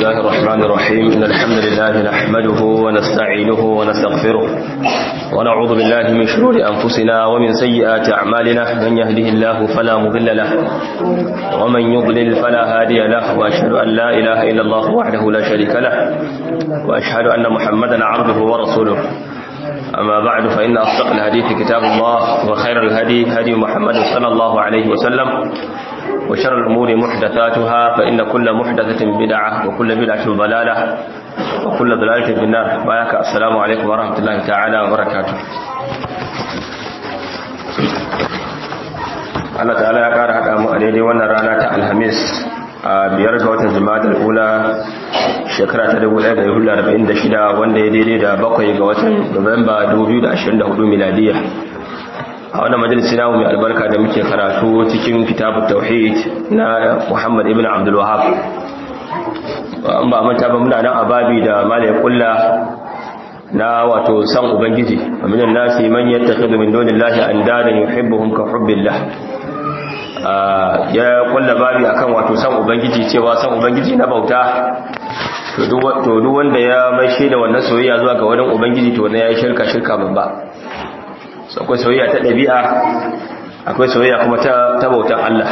الله الرحمن الرحيم إن الحمد لله نحمده ونستعينه ونستغفره ونعوذ بالله من شرور أنفسنا ومن سيئات أعمالنا من يهده الله فلا مضل له ومن يضلل فلا هادي له وأشهد أن لا إله إلا الله وحده لا شريك له وأشهد أن محمدا عبده ورسوله أما بعد فإن أصدق الحديث كتاب الله وخير الهدي هدي محمد صلى الله عليه وسلم وشر الأمور محدثاتها فإن كل محدثة بدعة وكل بدعة ضلالة وكل ضلالة في النار بارك السلام عليكم ورحمة الله تعالى وبركاته Allah ta'ala ya ƙara haɗa mu a daidai wannan rana ta Alhamis a biyar ga watan Jumada ula shekara ta 1446 wanda ya daidai da bakwai ga watan Nuwamba 2024 miladiya a wannan majalisi namu mai albarka da muke karatu cikin kitabut tauhid na Muhammad ibn Abdul Wahhab an ba manta ba muna nan a babi da malai kulla na wato san ubangiji minan nasi man yattakhidhu min dunillahi andadan yuhibbuhum ka hubbillah ya kulla babi akan wato san ubangiji cewa san ubangiji na bauta to duk wanda ya mai da wannan soyayya zuwa ga wani ubangiji to ne yayi shirka shirka babba akwai soyayya ta ɗabi'a akwai soyayya kuma ta bautan Allah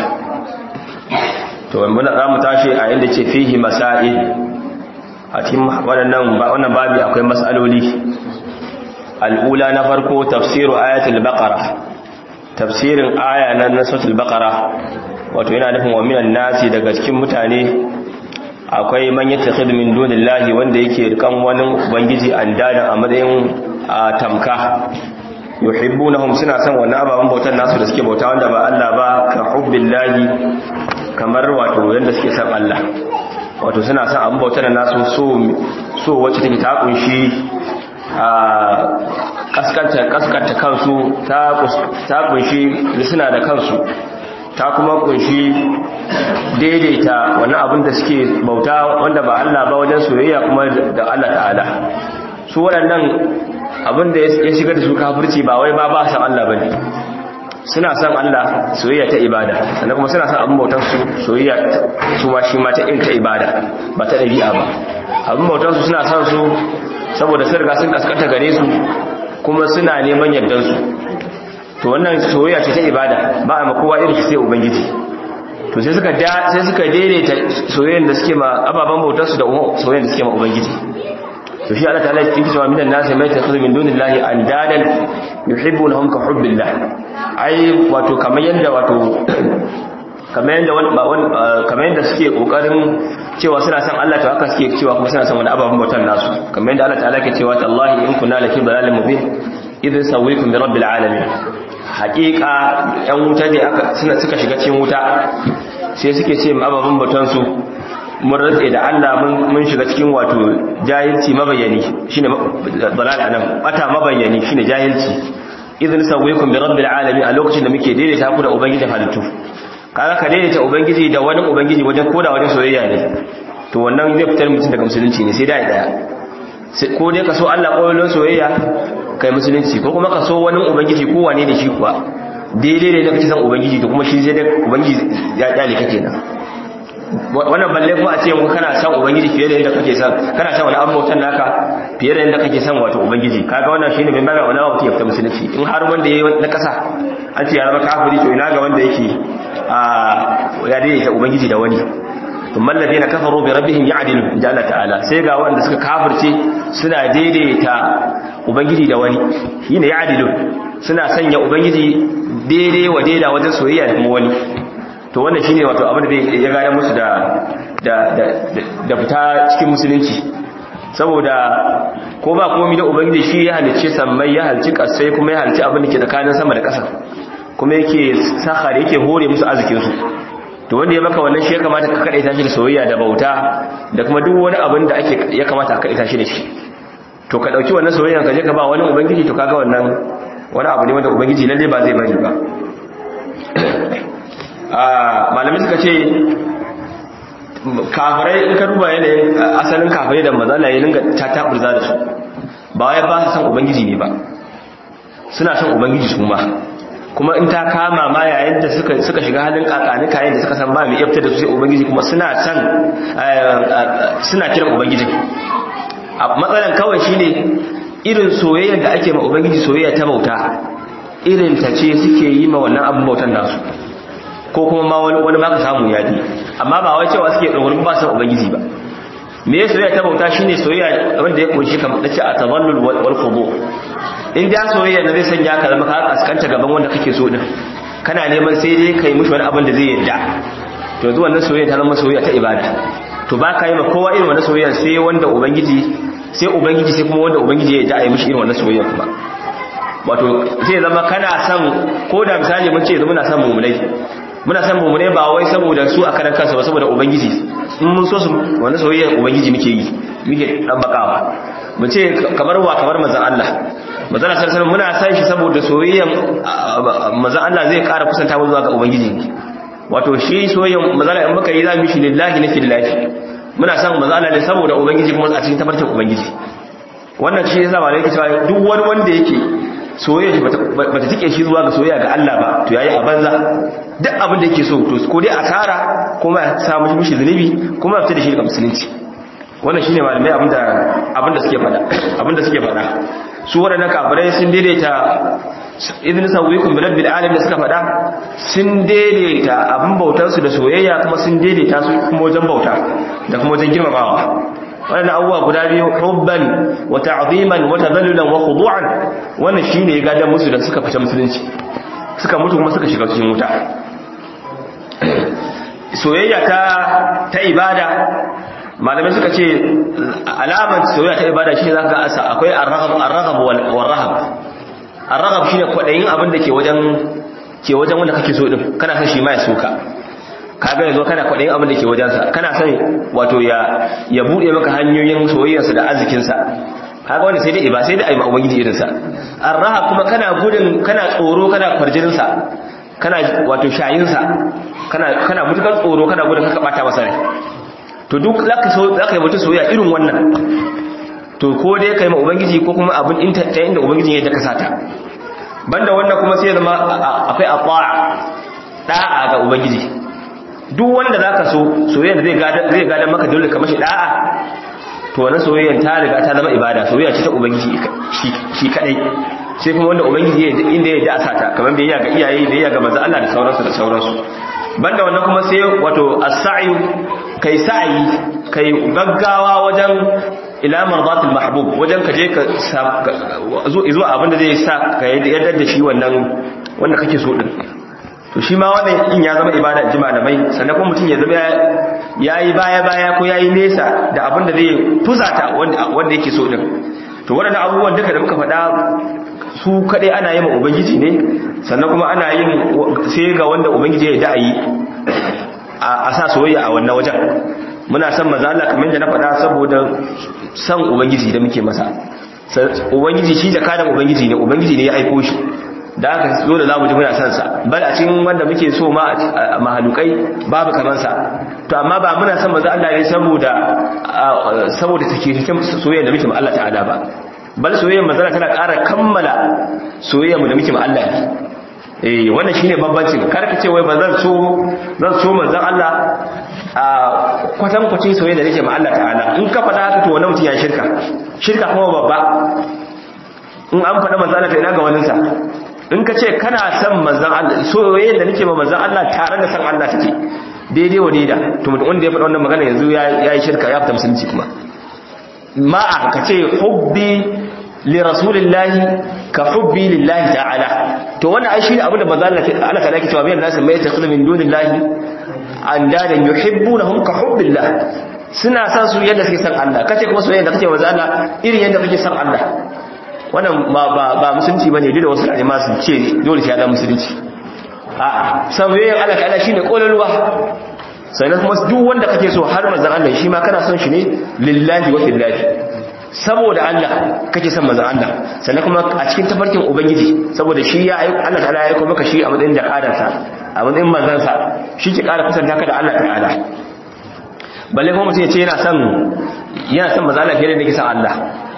to muna za mu tashi a inda ce fihi masa'il a cikin waɗannan wannan babi akwai mas'aloli al'ula na farko tafsiru ayatul baqara tafsirin aya na nasatul baqara wato yana nufin wa minan nasi daga cikin mutane akwai man yattakhidhu min dunillahi wanda yake rikan wani ubangiji andadan a matsayin tamka yuhibbunahum suna son wannan ababen bautar nasu da suke bauta wanda ba Allah ba ka hubbillahi kamar wato yanda suke son Allah wato suna son abin bautar nasu so so wacce take ta kunshi a kaskanta kaskanta kansu ta ta kunshi suna da kansu ta kuma kunshi daidaita wannan abin da suke bauta wanda ba Allah ba wajen soyayya kuma da Allah ta'ala su waɗannan abin da ya shiga da su kafirci ba wai ba ba san Allah bane suna san Allah soyayya ta ibada sannan kuma suna san abin bautar su soyayya su ma shi ma ta in ta ibada ba ta dabi'a ba abin bautar su suna san su saboda sun riga sun kaskanta gare su kuma suna neman yardan su to wannan soyayya ce ta ibada ba a makowa irin sai ubangiji to sai suka sai suka daidaita soyayyan da suke ma ababen bautar su da soyayyan da suke ma ubangiji to shi Allah ta'ala yake cewa minan nasi mai takhudhu min dunillahi andadan yuhibbunahum ka hubbillah ai wato kamar yanda wato kamar yanda kamar yanda suke kokarin cewa suna son Allah to haka suke cewa kuma suna son wani ababen bautar nasu kamar yanda Allah ta'ala yake cewa tallahi in kunna lafi dalalin mubin idin sawwikum bi rabbil alamin haqiqa yan wuta ne aka suna suka shiga cikin wuta sai suke ce ababen bautar su mun rantse da Allah mun shiga cikin wato jahilci mabayani shine dalal anan bata mabayani shine jahilci idan sawaykum bi rabbil alamin a lokacin da muke daidaita ku da ubangijin halittu kaga ka daidaita ubangiji da wani ubangiji wajen koda wajen soyayya ne to wannan zai fitar mutum daga musulunci ne sai dai daya ko dai ka so Allah koyon soyayya kai musulunci ko kuma ka so wani ubangiji ko wane ne shi kuwa daidai ne da kake san ubangiji to kuma shi sai dai ubangiji ya dale kake nan wannan balle ko a ce mu kana san ubangiji fiye da yadda kake san kana san wani abubuwan naka fiye da yadda kake san wato ubangiji kaga wannan shine mai magana wani abu ya fita musulunci in har wanda yayi na kasa an ce ya zama kafiri to ina ga wanda yake a ya daidaita ubangiji da wani thumma alladhina kafaru bi rabbihim ya'dilu jalla ta'ala sai ga wanda suka kafirce suna daidaita ubangiji da wani shine ya'dilu suna sanya ubangiji daidai wa daida wajen soyayya da kuma wani to wannan shine wato abin da ya gane musu da da da fita cikin musulunci saboda ko ba komai da ubangiji shi ya halicce sammai ya halicci kasai kuma ya halicci abin da ke tsakanin sama da ƙasa kuma yake sahar yake hore musu arzikin su to wanda ya maka wannan shi ya kamata ka kadaita shi da soyayya da bauta da kuma duk wani abin da ake ya kamata ka kadaita shi da shi to ka dauki wannan soyayyan ka je ka ba wani ubangiji to kaga wannan wani abu ne wanda ubangiji lalle ba zai bari ba malamai suka ce kafirai in ka duba yanayin asalin kafirai da mazala ya dinga ta taburza da su ba ya ba su san ubangiji ne ba suna san ubangiji su ma kuma in ta kama ma yayin da suka suka shiga halin kakanika yayin da suka san ba mai yafta da su sai ubangiji kuma suna san suna kiran ubangiji matsalan kawai shine irin soyayyar da ake ma ubangiji soyayya ta bauta irin ta ce suke yi ma wannan abin bautan nasu ko kuma ma wani ma ka samu yadi amma ba wai cewa suke dogorin ba san ubangiji ba me ya soyayya ta bauta shine soyayya wanda ya kunshi kamar dace a tazallul wal khudu in da soyayya da zai sanya ka zama ka kaskanta gaban wanda kake so din kana neman sai dai kai mushi wani abin da zai yadda to yanzu wannan soyayya ta zama soyayya ta ibada to ba ka yi ma kowa irin wannan soyayya sai wanda ubangiji sai ubangiji sai kuma wanda ubangiji ya yadda a yi mishi irin wannan soyayya kuma wato zai zama kana son ko da misali mun ce yanzu muna son mummunai muna son mummunai ba wai saboda su a karan kansu ba saboda ubangiji in mun so su wanda soyayya ubangiji muke yi muke dan bakawa mu ce kamar wa kamar manzon Allah manzon Allah sallallahu muna san shi saboda soyayyan manzon Allah zai ƙara kusanta mu zuwa ga ubangiji wato shi soyayyan manzon Allah in muka yi za mu shi lillahi na fillahi muna san manzon Allah ne saboda ubangiji kuma a cikin tabarkin ubangiji wannan shi yasa malai yake cewa duk wani wanda yake soyayya shi bata tike shi zuwa ga soyayya ga Allah ba to yayi a banza duk abin da yake so to ko dai asara kuma ya samu mishi zunubi kuma ya fita da shi daga musulunci wannan shine malamai abinda abinda suke fada abinda suke fada su wadannan kafirai sun daidaita idin sawikum bil rabbil alamin da suka fada sun daidaita abin bautar su da soyayya kuma sun daidaita su kuma wajen bauta da kuma wajen girmamawa wannan abubuwa guda biyu hubban wa ta'ziman wa tadallulan wa khudu'an wannan shine ya gadan musu da suka fita musulunci suka mutu kuma suka shiga cikin wuta soyayya ta ta ibada malamai suka ce alamar soyayya ta ibada shine zaka ga asa akwai ar-raghab ar-raghab wal rahab ar-raghab shine kwadayin abin da ke wajen ke wajen wanda kake so din kana son shi ma ya soka kaga yanzu kana kwadayin abin da ke wajensa kana son wato ya ya bude maka hanyoyin soyayyarsa da arzikinsa kaga wanda sai dai iba sai dai ai ubangiji irinsa ar-rahab kuma kana gudun kana tsoro kana kwarjinin sa kana wato shayin sa kana kana mutukan tsoro kana gudun ka bata masa rai to duk zaka so zaka yi mutu soyayya irin wannan to ko dai kai ma ubangiji ko kuma abin inta ta inda ubangiji ya daka sata banda wannan kuma sai zama akwai ata'a da'a ga ubangiji duk wanda zaka so soyayya zai gada zai gada maka dole ka mashi da'a to wannan soyayya ta riga ta zama ibada soyayya ce ta ubangiji shi kadai sai kuma wanda ubangiji ya inda ya da sata kamar bai ga iyaye bai ga manzo Allah da sauransu da sauransu banda wannan kuma sai wato as-sa'yu kai sa'i kai gaggawa wajen ila mardatil mahbub wajen ka je ka zo zuwa abinda zai sa ka yadda da shi wannan wanda kake so din to shi ma wannan in ya zama ibada ji malamai sannan kuma mutum ya zama yayi baya baya ko yayi nesa da abinda zai fusata wanda wanda yake so din to waɗannan abubuwan duka da muka faɗa su kaɗai ana yi ma ubangiji ne sannan kuma ana yin sai ga wanda ubangiji ya da'ayi a sa soyayya a wannan wajen muna san maza Allah kamar da na faɗa saboda san ubangiji da muke masa ubangiji shi da kadan ubangiji ne ubangiji ne ya aiko shi da aka zo da zamu ji muna san sa bal a cikin wanda muke so ma a mahalukai babu kamar sa to amma ba muna san maza Allah ne saboda saboda take cikin soyayya da muke ma Allah ta'ala ba bal soyayyar manzara tana ƙara kammala soyayyar mu da muke ma Allah ne eh wannan shine bambancin karka ce wai bazan so zan so manzon Allah a kwatan kwacin soyayya da nake ma Allah ta'ala in ka faɗa haka to wannan mutum ya shirka shirka kuma babba in an faɗa manzon Allah to ina ga wannan sa in ka ce kana son manzon Allah soyayya da nake ma manzon Allah tare da san Allah take daidai wa daida to mutum wanda ya faɗa wannan magana yanzu ya yi shirka ya fita musulunci kuma ma'a ka ce hubbi li rasulillahi ka hubbi lillahi ta'ala to wannan ai shine abinda manzo Allah Allah ta laki cewa bayan nasu mai takhlu min dunillahi andadan yuhibbunahum ka hubbillah suna san su yadda suke san Allah kace kuma soyayya da kake manzo Allah irin yadda kake san Allah wannan ba ba ba musulunci bane duk da wasu alima su ce dole sai ya musulunci a'a soyayya Allah ta'ala shine kololuwa sannan kuma duk wanda kake so har manzon Allah shi ma kana son shi ne lillahi wa fillahi saboda Allah kake son manzon Allah sannan kuma a cikin tafarkin ubangiji saboda shi ya aika Allah ta'ala ya aika maka shi a matsayin jakadar sa a matsayin manzon sa shi ke ƙara kusanta ka da Allah ta'ala balle kuma mutum ya ce yana son yana son manzon Allah fiye da yake son Allah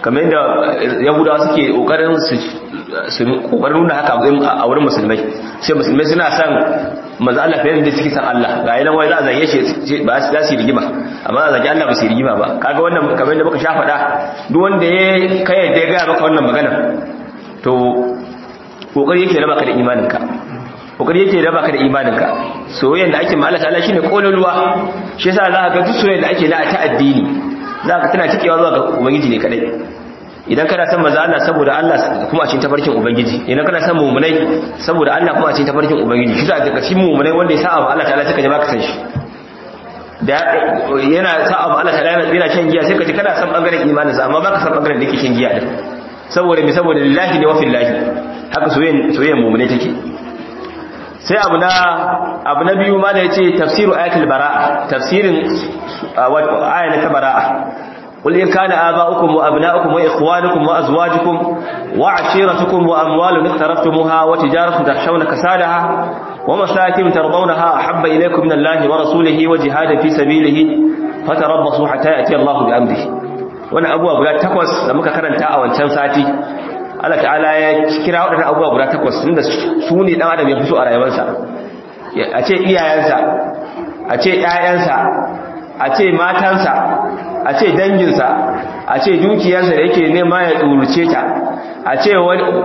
kamar yadda yahudawa suke kokarin su su kokarin nuna haka a wurin musulmai sai musulmai suna son manzo Allah fiye da suke san Allah ga yanan wai za a zage shi ba za su yi rigima amma za a zage Allah ba su yi rigima ba kaga wannan kamar yadda muka sha faɗa duk wanda ya kai yadda ya ga maka wannan magana to kokari yake raba ka da imaninka kokari yake raba ka da imaninka soyayyar da ake ma Allah ta'ala shine kololuwa shi yasa za ka ga duk soyayyar da ake na ta addini za ka tana cikewa zuwa ga ubangiji ne kadai idan kana san maza Allah saboda Allah kuma a cikin tafarkin ubangiji idan kana san mu'minai saboda Allah kuma a cikin tafarkin ubangiji shi za ka cikin mu'minai wanda ya sa abu Allah ta'ala suka ji baka san shi da yana sa abu Allah ta'ala yana shan giya sai ka ji kana san bangaren imanin sa amma baka san bangaren da yake shan giya din saboda me saboda lillahi ne wa fillahi haka soyayyen soyayyen mu'minai take sai abu na abu na biyu ma da yace tafsiru ayatul bara'a tafsirin aya ta bara'a قل إن كان آباؤكم وأبناؤكم وإخوانكم وأزواجكم وعشيرتكم وأموال اقترفتموها وتجارة تخشون كسادها ومساكن ترضونها أحب إليكم من الله ورسوله وجهاد في سبيله فتربصوا حتى يأتي الله بأمره وانا أبوه أبو تقوس لما كان تاء وانشان ساتي Allah ta'ala ya kira waɗannan abubuwa guda takwas inda su ne ɗan adam ya fi so a rayuwarsa a ce iyayensa a ce ‘ya'yansa a ce matansa a ce danginsa a ce dukiyarsa da yake nema ya tsuruce ta a ce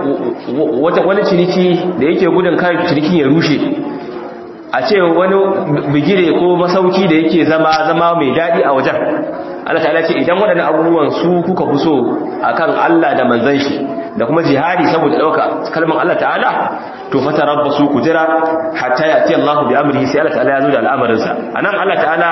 wani ciniki da yake gudun kan cinikin ya rushe a ce wani bigire ko masauki da yake zama zama mai daɗi a wajen Allah ta'ala ce idan waɗannan abubuwan su kuka fi so akan Allah da manzon shi da kuma jihadi saboda ɗauka kalmar Allah ta'ala to fata rabba su ku jira hatta ya ti Allah bi amrihi sai Allah ta'ala ya zo da al'amarinsa anan Allah ta'ala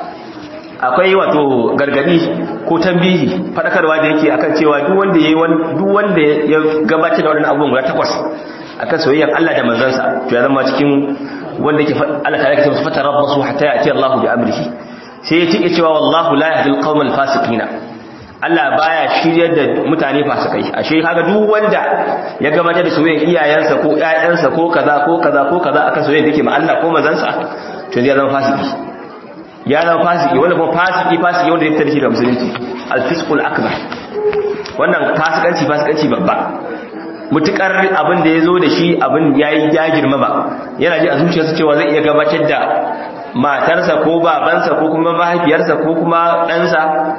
akwai wato gargadi ko tambihi fadakarwa da yake akan cewa duk wanda yayi duk wanda ya gabatar da wannan abubuwan guda takwas akan soyayyar Allah da manzansa to ya zama cikin wanda yake Allah ta'ala yake fata rabbasu hatta ya ti Allah bi amrihi sai ya tike cewa wallahu la yahdi al-qawmal fasiqina Allah baya shiryar da mutane fasikai ashe kaga duk wanda ya gabatar da soyayyar iyayensa ko ƴaƴansa ko kaza ko kaza ko kaza akan soyayyar dake ma Allah ko manzansa to zai zama fasiki ya zama fasiki wanda kuma fasiki fasiki wanda ya fitar shi da musulunci al-fisqul akbar wannan fasikanci fasikanci babba mutukar abin da yazo da shi abin yayi ya girma ba yana ji a zuciyarsa cewa zai iya gabatar da matarsa ko babansa ko kuma mahaifiyarsa ko kuma ɗansa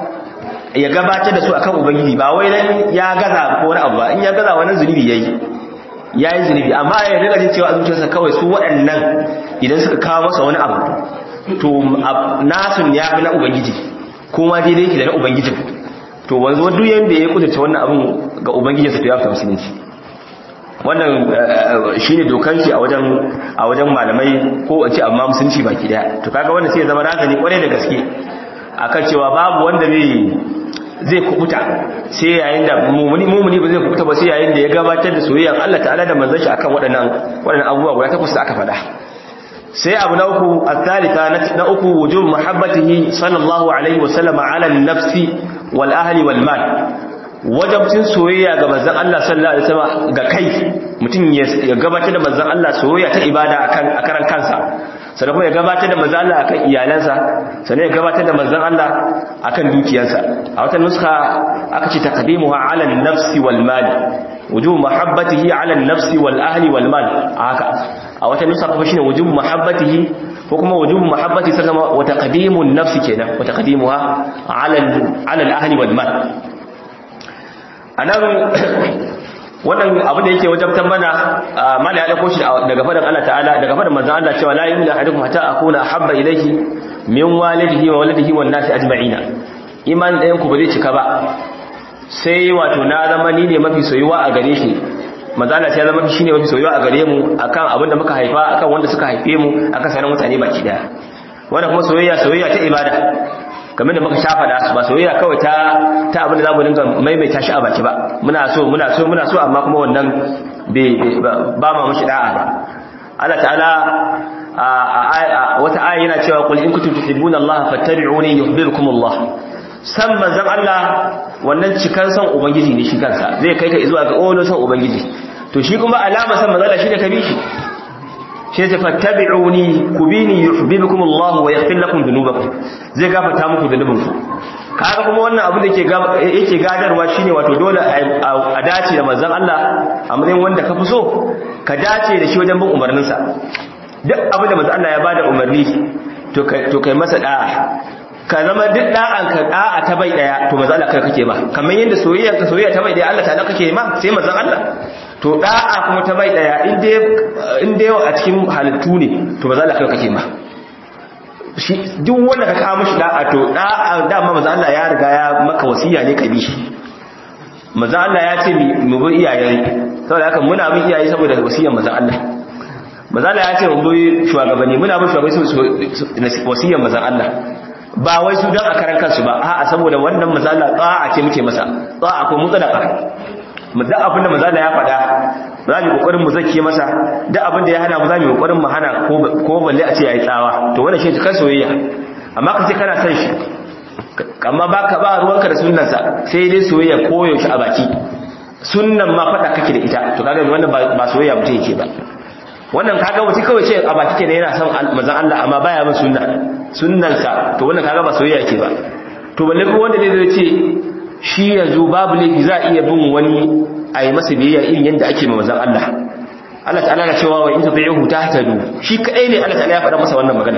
ya gabatar da su akan ubangiji ba wai dan ya gaza ko wani abu ba in ya gaza wani zunubi yayi yayi zunubi amma ya riga jin cewa a zuciyarsa kawai su waɗannan idan suka kawo masa wani abu to nasun ya fi na ubangiji kuma daidai yake da na ubangijin to wanzu duk yanda ya kudurta wannan abin ga ubangijinsa to ya fi musulunci wannan shine dokan shi a wajen a wajen malamai ko a ce amma musulunci baki daya to kaga wannan sai ya zama razani kwarai da gaske akan cewa babu wanda zai zai kubuta sai yayin da mumuni mumuni ba zai kubuta ba sai yayin da ya gabatar da soyayyar Allah ta'ala da manzon shi akan waɗannan waɗannan abubuwa guda takwas da aka faɗa sai abu na uku al-thalitha na uku wujub muhabbatihi sallallahu alaihi wa sallama ala an-nafsi wal ahli wal mal wajabcin soyayya ga manzon Allah sallallahu alaihi wasallam ga kai mutum ya gabatar da manzon Allah soyayya ta ibada akan akaran kansa sannan kuma ya gabatar da manzon Allah akan iyalansa sannan ya gabatar da manzon Allah akan dukiyarsa a wata nuska aka ce taqdimuha ala an-nafsi wal mal wujub mahabbatihi ala an-nafsi wal ahli wal mal haka a wata nuska kuma shine wujub mahabbatihi ko kuma wujub mahabbati sai kuma wa taqdimun nafsi kenan wa taqdimuha ala ala al-ahli wal mal anan wannan abu da yake wajabtan mana mala ya dauko shi daga fadan Allah ta'ala daga fadan manzon Allah cewa la yu'minu ahadukum hatta akuna habba ilayhi min walidihi wa waladihi wan nasi ajma'ina iman ɗayan ku ba zai cika ba sai wato na zama ni ne mafi soyuwa a gare shi manzon Allah ya zama shine mafi soyuwa a gare mu akan abin da muka haifa akan wanda suka haife mu akan sanan mutane baki daya wannan kuma soyayya soyayya ta ibada kamar da muka shafa da ba soyayya kawai ta ta abin da zamu dinga maimaita shi a baki ba muna so muna so muna so amma kuma wannan ba ma mushi da'a ba Allah ta'ala a wata aya yana cewa qul in kuntum tuhibbuna Allah fattabi'uni yuhibbukum Allah san manzon Allah wannan cikan san ubangiji ne shi kansa zai kai ka zuwa ga ono san ubangiji to shi kuma alama san manzon Allah shi da kabi shi shi ta fattabi'uni kubini yuhibbukum Allah wa yaghfir lakum dhunubakum zai gafarta muku dhunubinku kaga kuma wannan abu da yake gadarwa shine wato dole a dace da manzon Allah a matsayin wanda ka fi so ka dace da shi wajen bin umarninsa duk abin da manzon Allah ya bada umarni to kai masa da'a ka zama duk da'an ka da'a ta bai daya to manzon Allah kai kake ba kamar yadda soyayya ka soyayya ta bai daya Allah ta kake ma sai manzon Allah to da'a kuma ta bai daya in dai in dai a cikin halittu ne to manzon Allah kai kake ma shi duk wanda ka kawo mishi da'a to da'a dama manzo Allah ya riga ya maka wasiya ne ka bi shi manzo Allah ya ce mu bi iyaye saboda haka muna bin iyaye saboda wasiyar manzo Allah manzo Allah ya ce mu bi shugabanni muna bin shugabanni wasiyar manzo Allah ba wai su dan a karan kansu ba a'a saboda wannan manzo Allah ta'a ce muke masa ta'a ko mutlaka da abin da manzo Allah ya faɗa za mu kokarin mu zake masa da abin da ya hana mu za mu kokarin mu hana ko balle a ce yayi tsawa to wannan shi kan soyayya amma kace kana san shi amma baka ba ruwanka da sunnansa sai dai soyayya koyaushe a baki sunnan ma faɗa kake da ita to kaga wannan ba soyayya mutum yake ba wannan kaga wuce kawai ce a baki kenan yana son manzon Allah amma baya bin sunna sunnansa to wannan kaga ba soyayya yake ba to balle ko wanda zai ce shi yanzu babu laifi za a iya bin wani a yi masa biyayya irin yadda ake ma mazan Allah Allah ta'ala na cewa wa in tabi'uhu tahtadu shi kadai ne Allah ta'ala ya faɗa masa wannan magana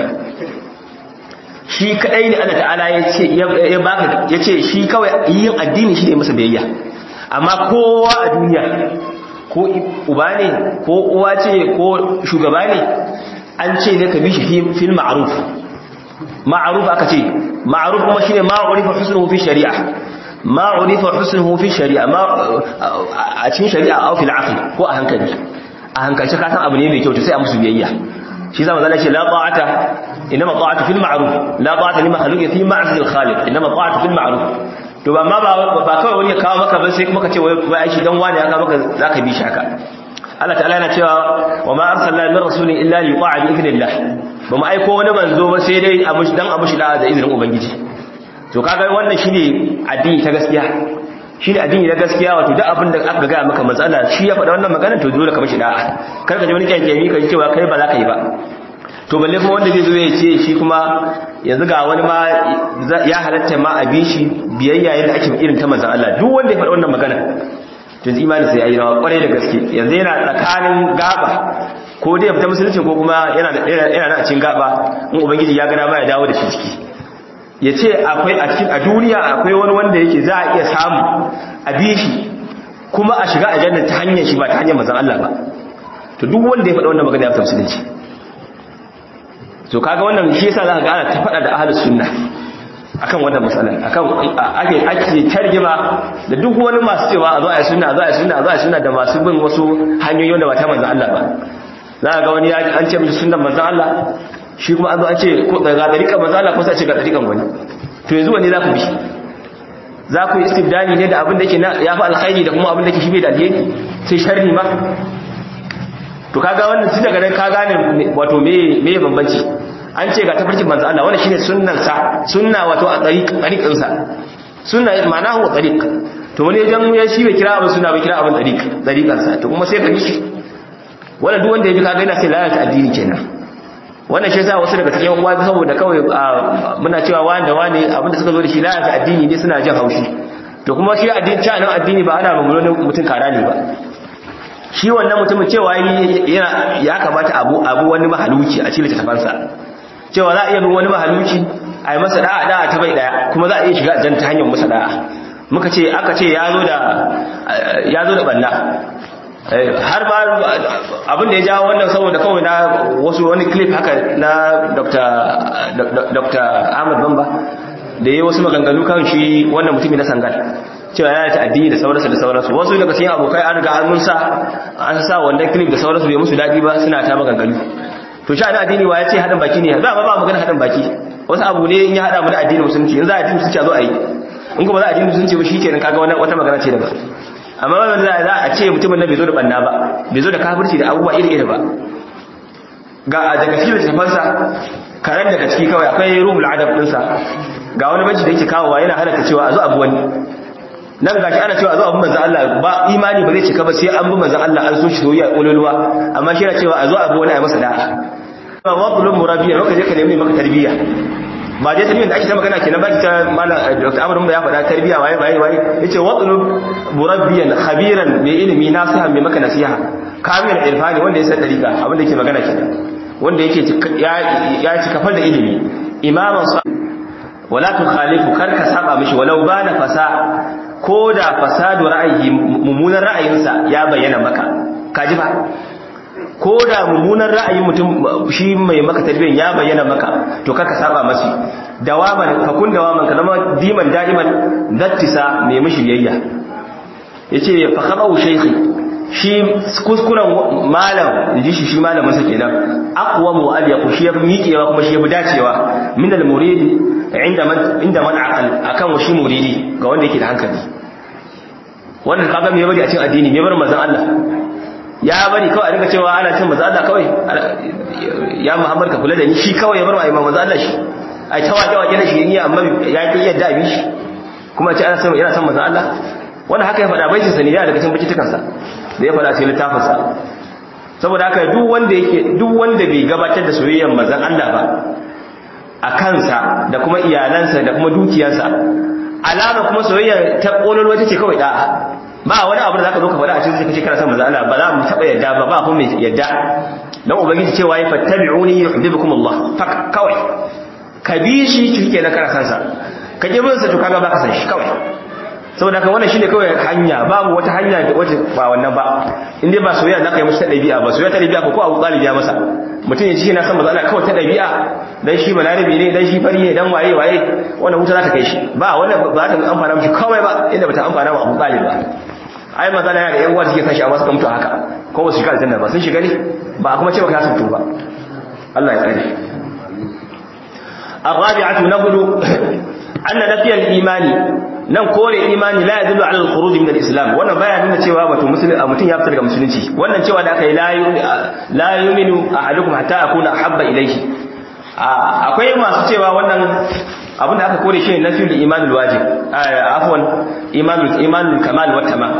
shi kadai ne Allah ta'ala ya ce ya baka ya ce shi kawai yin addini shi ne masa biyayya amma kowa a duniya ko uba ne ko uwa ce ko shugaba ne an ce ne ka bi shi fil ma'ruf ma'ruf aka ce ma'ruf kuma shine ma'urifa husnuhu fi shari'a ma urifa husnuhu fi shari'a ma a cikin shari'a aw fil aql ko a hankali a hankalce ka san abu ne mai kyau to sai a musu biyayya shi zama zalla ce la ta'ata inma ta'atu fil ma'ruf la ta'ata li makhluqin fi ma'zil khaliq inma ta'atu fil ma'ruf to ba ma ba ba kawai wani ya kawo maka ba sai kuma ka ce wai ai shi dan wani ya kawo maka zaka bi shi haka Allah ta'ala yana cewa wa ma arsalna min rasulin illa li yuqa bi idnillah ba mu aiko wani manzo ba sai dai abushi dan abushi da izinin ubangiji to kaga wannan shine addini ta gaskiya shine addini na gaskiya wato duk abin da aka ga maka matsala shi ya faɗa wannan magana to dole ka mishi da'a kar ka ji wani kyankyami ka ji cewa kai ba za ka yi ba to balle kuma wanda zai zo ya ce shi kuma yanzu ga wani ma ya halatta ma a bi shi biyayya yadda ake irin ta manzon Allah duk wanda ya faɗa wannan magana to imani sai yayi rawa kwarai da gaske yanzu yana tsakanin gaba ko dai ya fita musulunci ko kuma yana yana a cikin gaba in ubangiji ya gana ma ya dawo da shi ciki ya ce akwai a cikin a duniya akwai wani wanda yake za a iya samu a bi shi kuma a shiga aljanna ta hanyar shi ba ta hanyar mazan Allah ba to duk wanda ya faɗa wannan magana ya fita musulunci to kaga wannan shi yasa za ka ga ana ta faɗa da ahlus sunna akan wannan matsalar akan ake ake tarjima da duk wani masu cewa a zo a yi sunna a zo a yi sunna a zo a yi sunna da masu bin wasu hanyoyi wanda ba ta manzan Allah ba za ka ga wani an ce mishi sunnan manzan Allah shi kuma an zo an ce ga dariƙan manzo Allah ko sai ce ga dariƙan wani to yanzu wani za ku bi za ku yi istibdani ne da abin da yake ya fi alkhairi da kuma abin da yake shi bai da alheri sai sharri ma to kaga wannan tun daga nan ka gane wato me me bambanci an ce ga tafarkin manzo Allah wannan shine sunnan sa sunna wato a tariq tariqin sa sunna ma'ana huwa tariq to wani idan ya shi bai kira abin sunna bai kira abin tariq tariqan sa to kuma sai ka bi shi wannan duk wanda ya bi kaga yana sai lalata addini kenan wannan shi yasa wasu daga cikin uwa saboda kawai muna cewa wani da wani abinda suka zo da shi lalata addini ne suna jin haushi to kuma shi addini ta nan addini ba ana mamulo mutum kara ne ba shi wannan mutumin cewa yana ya kamata abu abu wani mahaluci a cikin tafansa cewa za a iya bin wani mahaluci a yi masa da'a da'a ta bai daya kuma za a iya shiga aljanna ta hanyar masa da'a muka ce aka ce ya zo da ya zo da banna har ba abin da ya jawo wannan saboda kawai na wasu wani clip haka na dr ahmad bamba da ya wasu maganganu kan shi wannan mutumi na sangal cewa ya ta addini da sauransu da sauransu wasu daga cikin abokai an riga an sa an sa wannan clip da sauransu bai musu daɗi ba suna ta maganganu to sha na addini wa ya ce haɗin baki ne za a ba magana haɗin baki wasu abu ne in ya haɗa mu da addini musulunci yanzu a addini musulunci a zo a yi in kuma za a addini musulunci ba shi kenan kaga wata magana ce daban amma wanda za a ce mutumin na bai zo da banna ba bai zo da kafirci da abubuwa iri-iri ba ga daga cikin littafansa karen daga ciki kawai akwai ruhul adab ɗinsa ga wani banci da yake kawowa yana halatta cewa a zo abu wani nan ga shi ana cewa a zo abu manzan Allah ba imani ba zai cika ba sai an bi manzan Allah an so shi soyayya ƙololuwa amma shi yana cewa a zo abu wani a masa da'a ba wa kulun murabiya maka je ka nemi maka tarbiyya ba dai tarbiyyar da ake ta magana kenan baki ta malam Dr. Amr ya faɗa tarbiyya waye waye waye yace watlub murabbiyan khabiran mai ilimi nasihan mai maka nasiha kamil irfani wanda ya san dariqa abin da yake magana kenan wanda yake ya ya ci kafar da ilimi imaman sa wala tukhalifu karka saba mishi walau bana fasa ko da fasadu ra'ayi mummunan ra'ayinsa ya bayyana maka kaji ba ko da mummunan ra'ayin mutum shi mai maka tarbiyyar ya bayyana maka to kaka saba masi dawaman fa kun dawaman ka zama diman da'iman dattisa mai mishi biyayya yace fa khabau shaykhi shi kuskuren malam inji shi shi malamin sa kenan aqwa mu al yaqu shi yafi miƙewa kuma shi yafi dacewa min al muridi inda man inda man aqal akan shi muridi ga wanda yake da hankali wannan kaga me bari a cikin addini me bar manzon Allah ya bari kawai a dinga cewa ana cin manzon Allah kawai ya Muhammad ka kula da ni shi kawai ya bar mai manzon Allah shi ai ta waje waje da shi ni amma ya ki yadda abi shi kuma ce ana son yana son manzon Allah wannan haka ya faɗa baitin sa ne ya daga cikin bicitukan sa da ya faɗa cikin littafin sa saboda haka duk wanda yake duk wanda bai gabatar da soyayyar manzon Allah ba a kansa da kuma iyalansa da kuma dukiyarsa alama kuma soyayya ta kololo take kawai da'a ba wani abu da zaka zo ka faɗa a cikin kace kana son manzo Allah ba za mu taba yadda ba ba kuma mai yadda dan ubangiji cewa ya fattabi'uni yuhibbukum Allah fak kawai ka bi shi kike na kana san sa ka ji bin sa to kaga ba ka san shi kawai saboda kan wannan shine kawai hanya babu wata hanya da wace ba wannan ba in dai ba soyayya zaka yi musu ta dabi'a ba soyayya ta dabi'a ko ko Abu Talib ya masa mutum ya ci na san manzo Allah kawai ta dabi'a dan shi balarabi ne dan shi fari ne dan waye waye wannan wuta za ta kai shi ba wannan ba ta amfana mishi kawai ba inda ba ta amfana wa Abu Talib ba ai maza na da yan uwa suke kashi amma suka mutu haka ko ba su shiga aljanna ba sun shiga ne ba kuma ce baka sun tuba Allah ya tsare الرابعة نقول أن نفي الإيمان nan kore imani la yadullu ala al-khuruj min al-islam wannan baya nuna cewa wato musulmi mutum ya fita daga musulunci wannan cewa da aka yi la yu'minu ahadukum hatta akuna habba ilayhi akwai masu cewa wannan abinda aka kore shi ne nafiyul imanul wajib afwan imanul imanul kamal wat tamam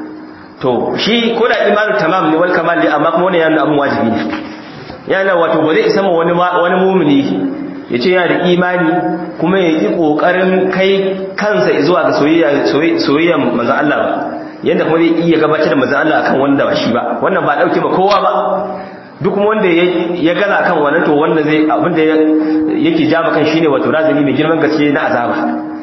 to shi ko da imanul tamam ne wal kamal ne amma kuma wannan yana abun wajibi ne yana wato ba zai isa ma wani wani mu'mini ya ce yana da imani kuma ya yi ƙoƙarin kai kansa zuwa ga soyayyar mazan Allah ba yadda kuma zai iya gabatar da mazan Allah akan wanda ba shi ba wannan ba ɗauke ba kowa ba duk wanda ya gaza akan wannan to wanda zai abinda yake ja kan shine wato razani mai girman gaske na azaba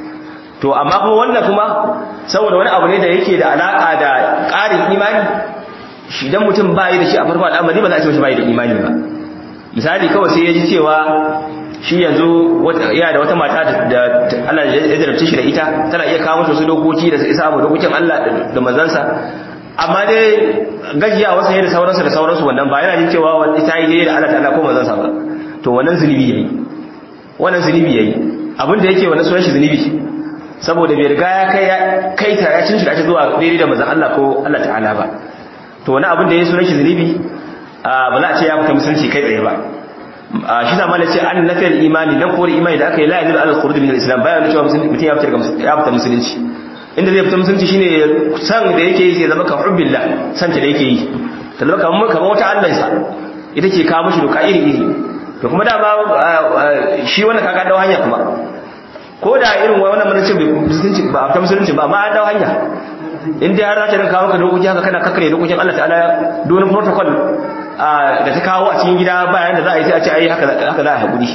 to amma kuma wannan kuma saboda wani abu ne da yake da alaka da ƙarin imani shi dan mutum ba yi da shi a farko al'amari ba za a ce ba yi da imani ba misali kawai sai ya ji cewa shi yanzu yana da wata mata da Allah ya jarabce shi da ita tana iya kawo masa wasu dokoki da isa abu dokokin Allah da manzansa amma dai gajiya wasu ne da sauransu da sauransu wannan ba yana jin cewa wani ta yi da Allah ta'ala ko manzansa ba to wannan zunubi yayi wannan zunubi yayi abin da yake wannan sunan shi zunubi saboda bai riga ya kai kai ta ya cin shi ake zuwa daidai da manzon Allah ko Allah ta'ala ba to wani abin da yayi sunan shi zunubi ba za a ce ya fita musulunci kai tsaye ba shi da malai ce an nafiyar imani dan kore imani da aka yi la'adul al-khuruj min al-islam bayan da cewa mutum ya fita ya fita musulunci inda zai fita musulunci shine san da yake yi sai zama ka hubbillah san ta da yake yi ta zama kamar kamar wata Allah sa ita ce kawo mishi doka iri iri to kuma da ba shi wannan kaga dawo hanya kuma ko da irin wannan mun ce musulunci ba fita musulunci ba amma an dawo hanya in dai har za ta rinka kawo ka dokoki haka kana kakkare dokokin Allah ta'ala don protocol da ta kawo a cikin gida bayan da za a yi sai a ce ai haka za a haƙuri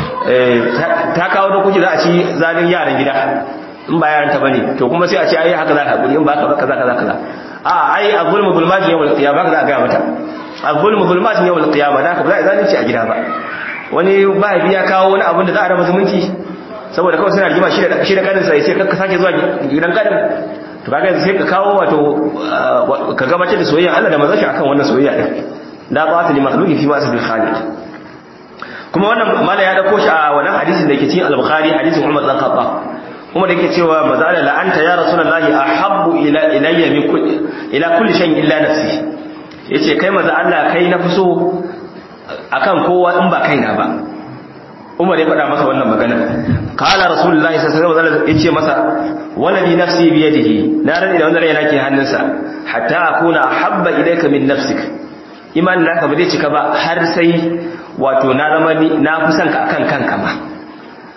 ta kawo dokoki za a ci zalin yaran gida in ba yaran ta bane to kuma sai a ce ai haka za a haƙuri in ba ka kaza kaza kaza a ai a zulmu zulmatin yawmal qiyamah ka za a ga mata a zulmu zulmatin yawmal qiyamah da ka ba za a zalunci a gida ba wani mahaifi ya kawo wani abin da za a raba zumunci saboda kawai suna rigima shi da kanin sai sai ka sake zuwa gidan kanin to kaga sai ka kawo wato ka gabatar da soyayya Allah da manzon shi akan wannan soyayya din la ta'ata li makhluqin fi ma'siyati al-khaliq kuma wannan mala ya dauko shi a wannan hadisin da yake cikin al-bukhari hadisin Umar dan Khattab kuma da yake cewa mazala la anta ya rasulullahi ahabbu ila ilayya min kulli ila kulli shay'in illa nafsi yace kai maza Allah kai na fuso akan kowa in ba kaina ba Umar ya faɗa masa wannan magana kala rasulullahi sallallahu alaihi wasallam yace masa waladi nafsi bi yadihi na rani da wannan yana ke hannunsa hatta akuna habba ilayka min nafsika imanin naka ba zai cika ba har sai wato na zama ni na fi son ka akan kanka ma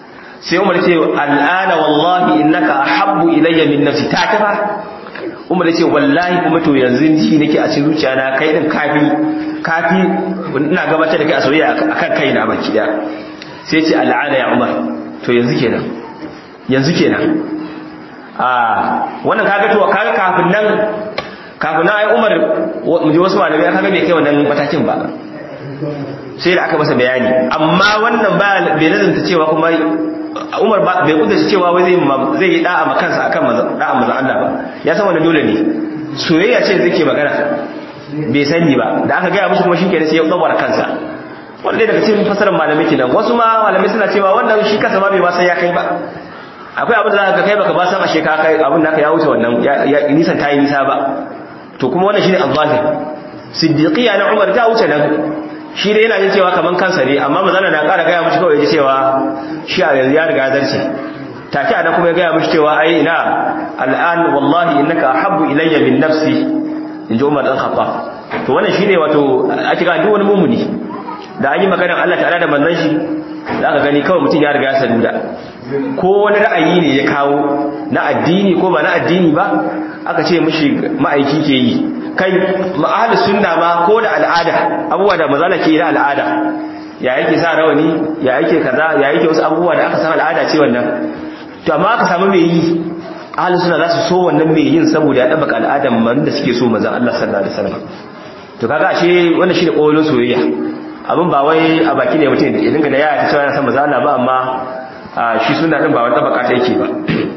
sai umar ce al'ana wallahi innaka ahabbu ilayya min nafsi ta kafa umar ce wallahi kuma to yanzu ji nake a cikin zuciya na kai din kafi kafi ina gabatar da kai a soyayya akan kaina baki daya sai ce al'ana ya umar to yanzu kenan yanzu kenan a wannan kaga to kaga kafin nan kafin nan ai umar mu ji wasu malamai kaga bai kai wannan matakin ba sai da aka masa bayani amma wannan ba bai lazanta cewa kuma Umar bai kudurci cewa wai zai zai yi da'a ma kansa akan da'a manzon Allah ba ya san wannan dole ne soyayya ce zai ke magana bai sani ba da aka gaya mushi kuma shikenan sai ya tsawar kansa wanda daga cikin fasarar malamai kenan wasu ma malamai suna cewa wannan shi kansa ma bai ba sai ya kai ba akwai abin da zaka kai baka ba san ashe ka kai abin da ya wuce wannan ya nisan tayi nisa ba to kuma wannan shine al-zahir siddiqiya na Umar ta wuce nan shi dai yana jin cewa kaman kansa ne amma mazana na ƙara gaya mishi kawai ji cewa shi a yanzu ya riga zarce take ana kuma ya gaya mishi cewa ai ina al'an wallahi innaka ahabbu ilayya min nafsi in ji Umar dan Khattab to wannan shine wato a cika duk wani mumuni da an yi maganar Allah ta'ala da manzon shi za ka gani kawai mutum ya riga ya saduda ko wani ra'ayi ne ya kawo na addini ko ba na addini ba aka ce mishi ma'aiki ke yi kai ma'ahalus sunna ma ko da al'ada abubuwa da mazala ke da al'ada ya yake sa rawani ya yake kaza ya yake wasu abubuwa da aka san al'ada ce wannan to amma aka samu mai yi ahalus sunna za su so wannan mai yin saboda ya dabaka al'adan man da suke so manzon Allah sallallahu alaihi wasallam to kaga ashe wannan shine kolon soyayya abin ba wai a baki ne mutum ya dinga da yaya ta cewa yana san manzon Allah ba amma shi sunna din ba wani dabaka ta yake ba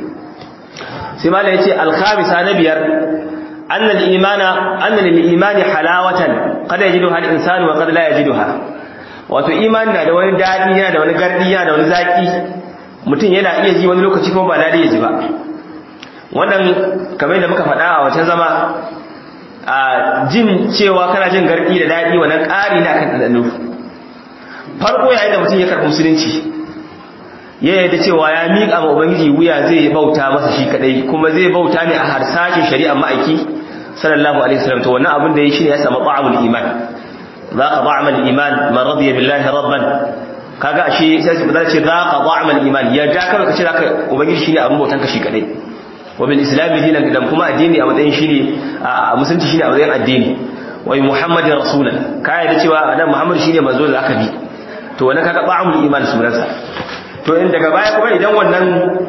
sai malai yace al-khamisa na biyar أن الإيمان أن للإيمان حلاوة قد يجدها الإنسان وقد لا يجدها wato imani na da wani daɗi yana da wani gardi yana da wani zaƙi mutum yana iya ji wani lokaci kuma ba daɗi ya ji ba wannan kamar da muka faɗa a wancan zama a jin cewa kana jin gardi da daɗi wannan ƙari na kan ɗanɗano farko yayin da mutum ya karɓi musulunci ya yadda cewa ya miƙa ma ubangiji wuya zai bauta masa shi kadai kuma zai bauta ne a harsashin shari'ar ma'aiki sallallahu alaihi wasallam to wannan abin da ya shine ya samu ta'amul iman zaqa ta'amul iman man radiya billahi rabban kaga ashe sai su ce zaqa ta'amul iman ya da kawai kace zaka ubangiji shine abin bautan ka shi kadai wa bil islam dinan da kuma addini a matsayin shine a musulunci shine a matsayin addini wa muhammadin rasulan kai da cewa annabi muhammad shine manzo da aka bi to wannan kaga ta'amul iman sunansa to in daga baya kuma idan wannan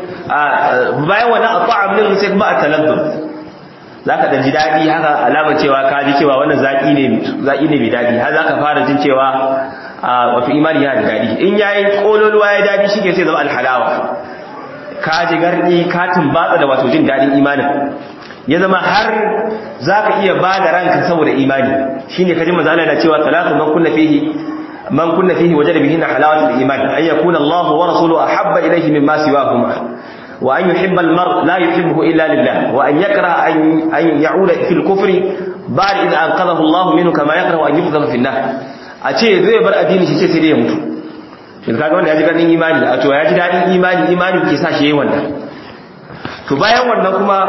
bayan wannan at'am din sai kuma at-taladdud zaka dan ji dadi haka alamar cewa ka ji cewa wannan zaki ne zaki ne mai dadi har zaka fara jin cewa wato imani yana da dadi in yayi kololuwa ya dadi shike sai zama al-halawa ka ji gardi ka tumbatsa da wato jin dadin imanin ya zama har zaka iya bada ranka saboda imani shine kaji manzo Allah yana cewa talatu man kunna fihi من كنا فيه وجد بهن حلاوة الإيمان أن يكون الله ورسوله أحب إليه مما سواهما وأن يحب المرء لا يحبه إلا لله وأن يكره أن, أن يعود في الكفر بعد إذا أنقذه الله منه كما يكره أن يقذف في النار أتي ذي بر أديني شيء سيدي يموت in kaga wanda ya ji daɗin imani a to ya ji daɗin imani imani ke sa shi yi wannan to bayan wannan kuma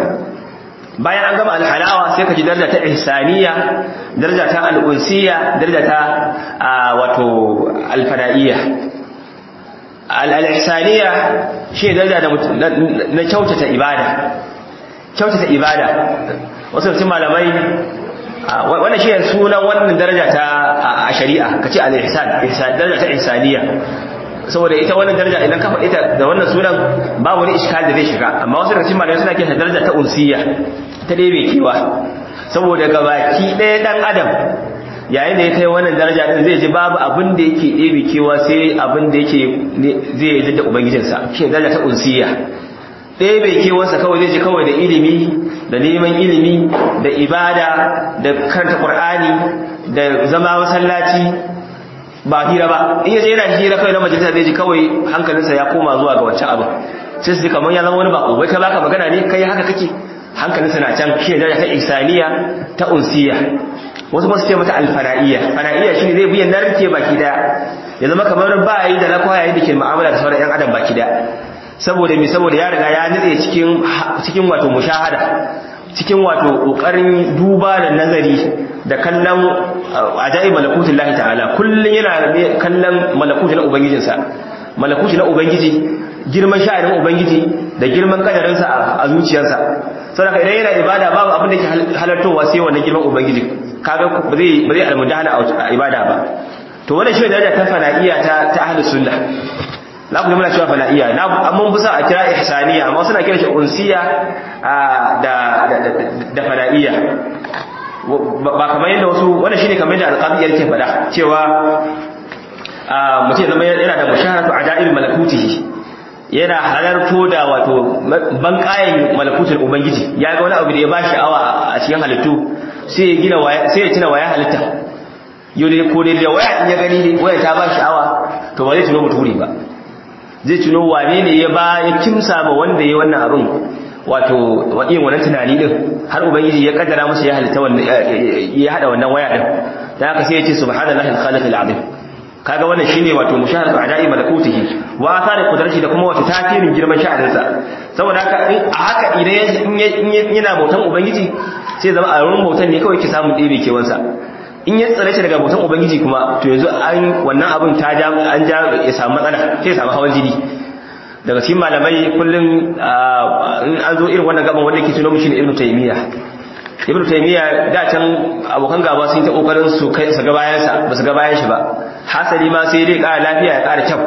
bayan an gama alhalawa sai ka ji daraja ta ihsaniya daraja ta al'unsiya daraja ta wato alfada'iyya al'ihsaniya shi daraja na kyautata ibada kyautata ibada wasu sun malamai wannan shi sunan wannan daraja ta a shari'a kace al-ihsan daraja ta ihsaniya saboda ita wannan daraja idan ka faɗi ta da wannan sunan ba wani iskal da zai shiga amma wasu daga cikin malamai suna kiran daraja ta unsiya ta dai bai kewa saboda gabaki ɗaya dan adam yayin da ya kai wannan daraja din zai ji babu abin da yake ɗebe kewa sai abin da yake zai yi da ubangijinsa shi daraja ta unsiya ɗebe kewarsa kawai zai ji kawai da ilimi da neman ilimi da ibada da karanta qur'ani da zama masallaci ba hira ba in yaje yana hira kai na majalisa zai ji kawai hankalinsa ya koma zuwa ga wancan abin sai su kamar ya zama wani bako wai kai baka magana ne kai haka kake hankalinsa na can shi da ta ihsaniya ta unsiya wasu ba su ce mata alfara'iyya fara'iyya shine zai biyan narke baki daya ya zama kamar ba yi da lakwa yayin da ke mu'amala da sauran yan adam baki daya saboda me saboda ya riga ya nitse cikin cikin wato mushahada cikin wato kokarin duba da nazari da kallon ajaib malakutin lahi ta'ala kullun yana kallon malakutin ubangijinsa malakuti na ubangiji girman sha'anin ubangiji da girman kadarinsa a zuciyarsa saboda idan yana ibada babu abin da ke halartowa sai wannan girman ubangiji kaga ba zai ba zai almudahana a ibada ba to wannan shi daraja ta fana'iya ta ta ahlus sunna la ku muna cewa fana'iya na mun busa a kira ihsaniya amma suna kira shi unsiya da da fana'iya ba kamar yadda wasu wannan shine kamar yadda alqabi yake faɗa cewa mutum zama yana da mushaharatu ajaib malakutihi yana halarto da wato bankayen malakutul ubangiji ya ga wani abu da ya ba sha'awa a cikin halittu sai ya gina waya sai ya tuna waya halitta yau da ko da waya in ya gani waya ta ba sha'awa to ba zai tuno muturi ba zai tuno wane ne ya ba ya kimsa ba wanda ya wannan abin wato yin wannan tunani din har ubangiji ya kaddara musu ya halitta wannan ya hada wannan waya din dan haka sai ya ce subhanallahi al-khaliq al-azim kaga wannan shine wato mushahadatu ada'i malakutihi wa athari qudratihi da kuma wato tasirin girman sha'aninsa saboda haka in a haka idan yana bautan ubangiji sai zama a ruwan bautan ne kawai ke samun ɗebe kewansa in ya tsare shi daga bautan ubangiji kuma to yanzu an wannan abin ta ja an ja ya samu matsala sai ya samu hawan jini daga cikin malamai kullum in an zo irin wannan gaban wanda yake tuno mishi ne ibnu taymiya ibnu taymiya da can abokan gaba sun ta kokarin su kai su ga bayan sa ba su ga bayan shi ba hasali ma sai dai ƙara lafiya ya ƙara kyau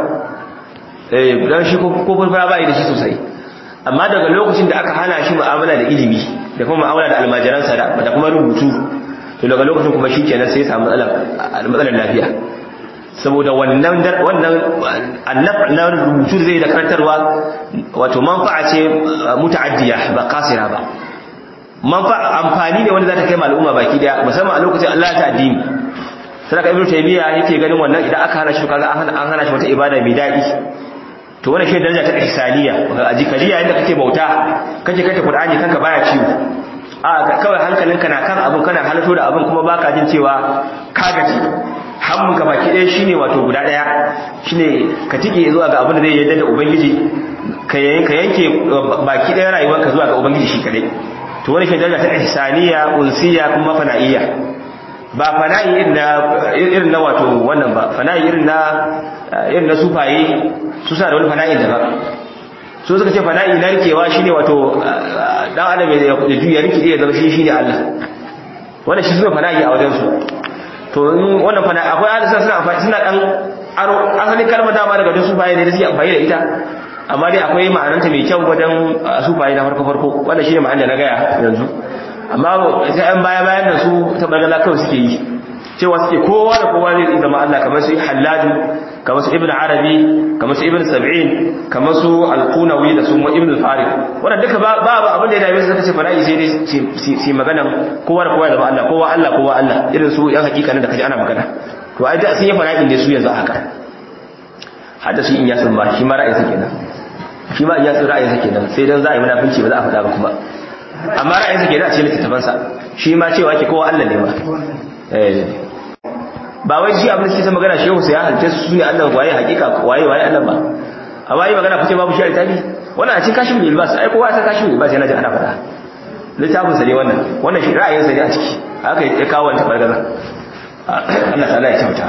eh dan shi ko furfura ba da shi sosai amma daga lokacin da aka hana shi mu'amala da ilimi da kuma mu'amala da almajiransa da kuma rubutu to daga lokacin kuma shikenan sai ya samu matsalar lafiya saboda wannan wannan annaf na rubutu zai da karantarwa wato manfa'a ce muta'addiya ba kasira ba manfa'a amfani ne wanda za ta kai al'umma baki daya musamman a lokacin Allah ta addini sadaka ibnu taymiya yake ganin wannan idan aka hana shi kaga an hana shi wata ibada mai dadi to wannan shi daraja ta ihsaniya a jikariya inda kake bauta kake kake qur'ani kanka baya ciwo a kawai hankalinka na kan abun kana halarto da abun kuma baka jin cewa ka gaji hammunka baki ɗaya shine wato guda ɗaya shine ka tike zuwa ga abin da zai yarda da ubangiji ka yanke baki ɗaya rayuwarka zuwa ga ubangiji shi kadai to wani shi daraja ta ihsaniya unsiya kuma fana'iyya ba fana'i irin na irin na wato wannan ba fana'i irin na irin na sufaye su sa da wani fana'i daban so suka ce fana'i narkewa shine wato dan adam ya juya riki ya zama shi shine Allah wannan shi suna fana'i a wajen su to wannan fana'i akwai hadisa suna amfani suna dan aro asalin kalmar dama daga wajen sufaye ne da suke amfani da ita amma dai akwai ma'ananta mai kyau wajen sufaye na farko farko wannan shine ma'an da na gaya yanzu amma sai an baya bayan da su ta bagala kawai suke yi cewa suke kowa da kowa zai zama Allah kamar su Hallaju kamar su Ibn Arabi kamar su Ibn Sab'in kamar su Al-Qunawi da su Ibn Farid wannan duka ba ba abin da ya dame su suka ce fara'i sai dai su magana kowa da kowa ya zama Allah kowa Allah kowa Allah irin su yan hakika ne da kaji ana magana to ai da sun yi fara'in ne su yanzu haka hadda su in yasin ba shi ma ra'ayin sa kenan shi ma in yasin ra'ayin sa kenan sai dan za a yi munafinci ba za a faɗa ba kuma amma ra'ayin sa kenan a cikin littattafansa shi ma cewa ke kowa Allah ne ba ba wai shi abin da suke ta magana shehu sai ya halitta su ne Allah waye hakika waye waye Allah ba a waye magana kuce babu shi a littafi wannan a cikin kashin bilbas ai kowa ta kashin bilbas yana jin ana faɗa littafin sa ne wannan wannan shi ra'ayin sa ne a ciki haka ya kawo wannan tabargaza Allah ta'ala ya kyauta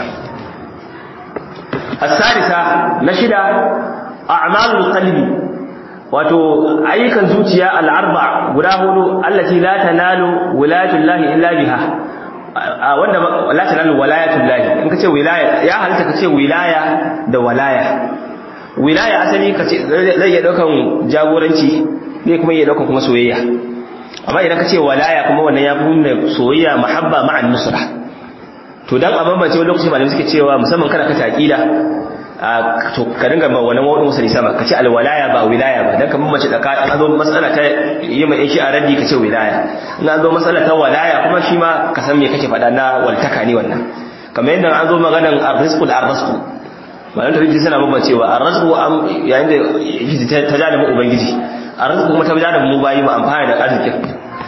as-salisa na shida a'malul qalbi wato ayyukan zuciya al-arba guda hudu allati la tanalu wilayatullahi illa biha wanda la tanalu walayatullahi in kace wilaya ya halitta kace wilaya da walaya wilaya asali kace zai iya daukan jagoranci ne kuma iya daukan kuma soyayya amma idan kace walaya kuma wannan ya fi soyayya mahabba ma'an nusra to dan a bambance wani lokaci malamai suke cewa musamman kana kace aqida to ka dinga ba wannan wadin wasali sama kace alwalaya ba wilaya ba dan ka bambance tsakanin an zo matsala ta yi mai shi a raddi kace wilaya in an zo matsala ta walaya kuma shi ma ka san me kake faɗa na waltaka ne wannan kamar yadda an zo maganan arrizqu da arrizqu malam da rijin suna bambancewa arrizqu yayin da ta jada mu ubangiji arrizqu kuma ta jada mu bayi mu amfana da arzikin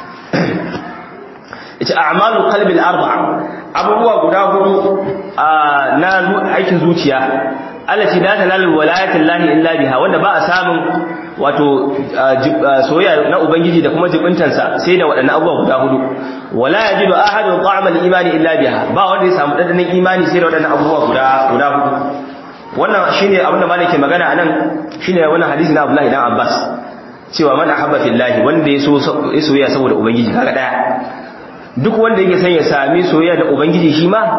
ita a'malu qalbi al-arba'a abubuwa guda hudu na aikin zuciya allati la talalu walayatin lahi illa biha wanda ba a samun wato soyayya na ubangiji da kuma jibintansa sai da waɗannan abubuwa guda hudu wala yajidu ahadun ta'amal imani illa biha ba wanda ya samu dandanan imani sai da waɗannan abubuwa guda guda hudu wannan shine abinda malike magana anan shine wannan hadisi na Abdullahi dan Abbas cewa man ahabba fillahi wanda ya so ya soyayya saboda ubangiji kaga daya duk wanda yake son ya sami soyayya da ubangiji shi ma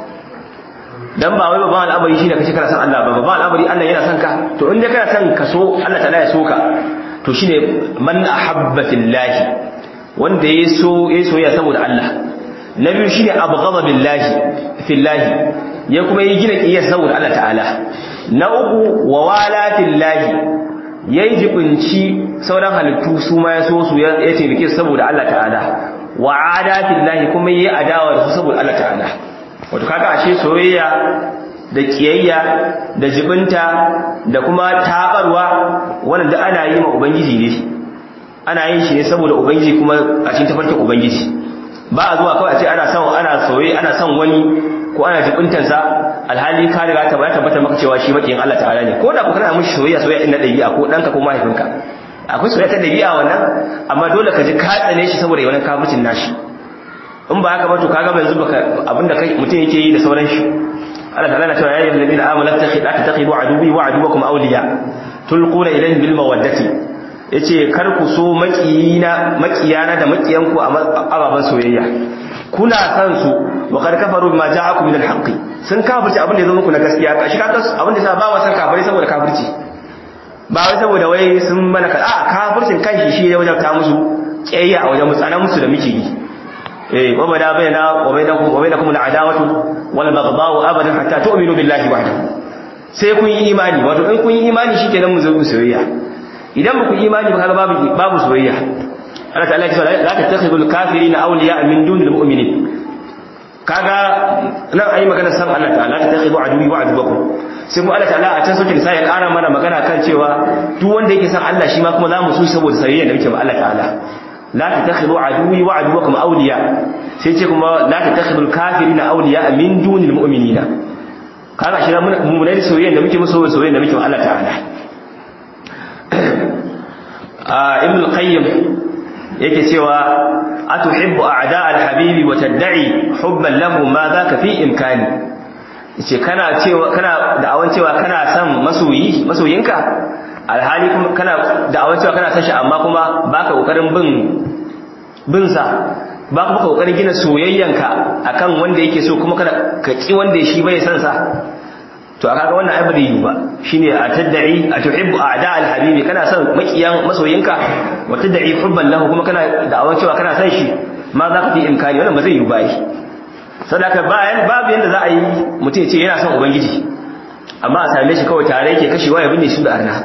dan ba wai babban al'amari shine kace kana son Allah ba babban al'amari Allah yana son ka to in dai kana son ka so Allah ta'ala ya so ka to shine man ahabba fillahi wanda ya so ya soyayya saboda Allah na biyu shine abghadha billahi fillahi ya kuma yi gina kiyar saboda Allah ta'ala na uku wa wala fillahi yayi jibinci sauran halittu su ma ya so su ya taimake saboda Allah ta'ala wa ada fillahi kuma yayi adawa da su saboda Allah ta'ala wato kaga ashe soyayya da kiyayya da jibinta da kuma tabarwa wannan da ana yi ma ubangiji ne ana yin shi ne saboda ubangiji kuma a cikin tafarkin ubangiji ba a zuwa kawai a ce ana son ana soyayya ana son wani ko ana jibintar sa alhali ka riga ta bayyana tabbata maka cewa shi makiyin Allah ta'ala ne ko da ku kana mishi soyayya soyayya din na dabi'a ko danka ko mahaifinka akwai soyayya ta dabi'a wannan amma dole ka ji ka tsane shi saboda wannan kafircin nashi in ba haka ba to kaga yanzu baka abinda kai mutum yake yi da sauran shi Allah ta'ala na cewa ya ayyuhal ladina amanu tattakhid tattakhidhu aduwwi wa aduwwakum awliya tulquna ilayhim bil mawaddati yace kar ku so makiyina makiyana da makiyanku a ababan soyayya kuna san su wa qad kafaru bima ja'akum min al haqqi sun kafirci abin da yazo muku na gaskiya kashi kaga abin da yasa ba wa san kafiri saboda kafirci ba wai saboda wai sun mana ka a kafircin kanshi shi ya wajabta musu kiyayya a wajen mutsanan musu da muke yi eh wa bada baina wa bainakum wa bainakum al'adawatu wal baghdha'u abadan hatta tu'minu billahi wahdahu sai kun yi imani wato in kun yi imani shikenan mu zo mu soyayya idan ba ku yi imani ba kaga babu babu soyayya Allah ta'ala ya ce la tattakhidul kafirina awliya min dunil mu'minin kaga nan ayi magana san Allah ta'ala la tattakhidu aduwi wa aduwakum sai mu Allah ta'ala a can sautin sai ya ƙara mana magana kan cewa duk wanda yake san Allah shi ma kuma za mu so saboda soyayya da muke ma Allah ta'ala la tattakhidhu aduwi wa aduwakum awliya sai ce kuma la tattakhidhu al-kafirina awliya min dunil mu'minina kaga shi mu ne soyayya da muke musu soyayya da muke wa Allah ta'ala a ibn al-qayyim yake cewa atuhibbu a'da al-habibi wa tad'i hubban lahu ma dhaka fi imkani yace kana cewa kana da'awan cewa kana son masoyi masoyinka alhali kuma kana da'awan cewa kana son shi amma kuma baka kokarin bin bin sa ba kuma kokarin gina soyayyanka akan wanda yake so kuma kana ka ki wanda shi bai san sa to kaga wannan ai bai yi ba shine a tad'i a tuhibbu a'da al-habibi kana son makiyan masoyinka wa tad'i hubban lahu kuma kana da'awan cewa kana son shi ma za ka fi imkani wannan ba zai yi ba sadaka bayan babu yanda za a yi mutum ya ce yana son ubangiji amma a same shi kawai tare yake kashewa ya binne shi da arna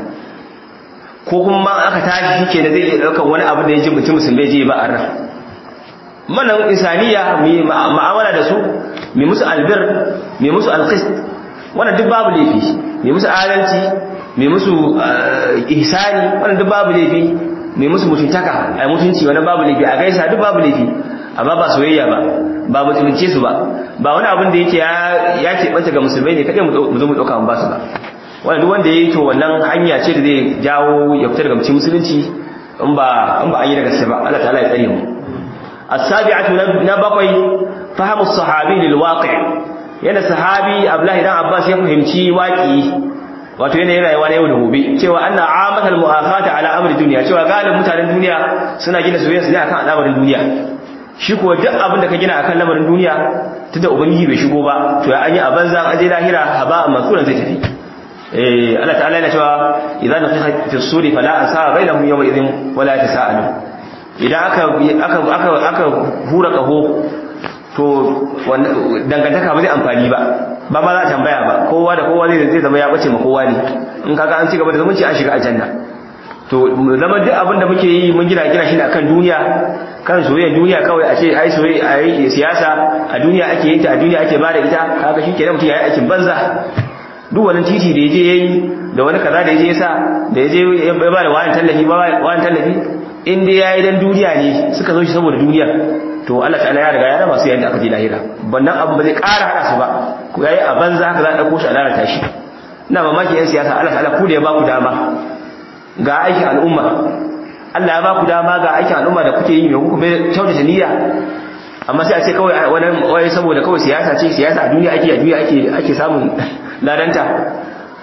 ko kuma aka tashi shi ke da zai iya ɗaukar wani abu da ya ji mutum musulmai je ba arna manan insaniya mai ma'amala da su mai musu albir mai musu alqist wannan duk babu laifi mai musu adalci mai musu ihsani wannan duk babu laifi mai musu mutuntaka ai mutunci wannan babu laifi a gaisa duk babu laifi amma ba soyayya ba ba mutunce su ba ba wani abin da yake ya keɓanta ga musulmai ne kaɗai mu zo mu ɗauka mu ba su ba wanda duk wanda ya yi to wannan hanya ce da zai jawo ya fita daga mutum musulunci in ba in ba an yi da gaske ba Allah ta'ala ya tsare mu as-sabi'atu na bakwai fahimu sahabi lil waqi' yana sahabi Abdullahi dan Abbas ya fahimci waqi wato yana yin rayuwa na yau da gobe cewa anna amatal mu'akhata ala amri duniya cewa galibin mutanen duniya suna gina soyayya su ne akan al'amarin duniya shi kuwa duk abin da ka gina akan lamarin duniya tunda ubangiji bai shigo ba to ya an yi a banza an je lahira haba mansuran zai tafi eh Allah ta'ala yana cewa idan nafiha fi suri fala ansaba bainahum yawma idhin wala tasaalu idan aka aka aka aka hura kaho to dangantaka ba zai amfani ba ba ma za a tambaya ba kowa da kowa zai zama ya bace ma kowa ne in kaga an ci gaba da zumunci an shiga aljanna to zama duk abin da muke yi mun gina gina shi ne akan duniya kan soyayyar duniya kawai a ce ai soyayya ai siyasa a duniya ake yin ta a duniya ake bada ita kaga shi kenan mutum yayi aikin banza duk wani titi da yaje yayi da wani kaza da yaje yasa da yaje ya ba da wani tallafi ba wani tallafi in dai yayi dan duniya ne suka zo shi saboda duniya to Allah ta'ala ya riga ya raba su yayin da aka je lahira wannan abu ba zai ƙara hada su ba ko yayi a banza haka za a dauko shi a lalata shi ina mamaki yan siyasa Allah ta'ala ku da ya ba ku dama ga aikin al'umma Allah ya ba ku dama ga aikin al'umma da kuke yi mai kuka bai kyautata niyya amma sai a ce kawai wani wai saboda kawai siyasa ce siyasa a duniya ake a duniya ake ake samun ladanta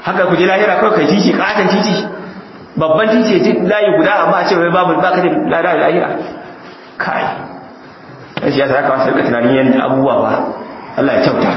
haka ku je lahira kawai kai titi katon titi babban titi ya layi guda amma a ce wai babu baka da lada da lahira kai dan shi ya saka wasu rika tunanin yanda abubuwa ba Allah ya kyauta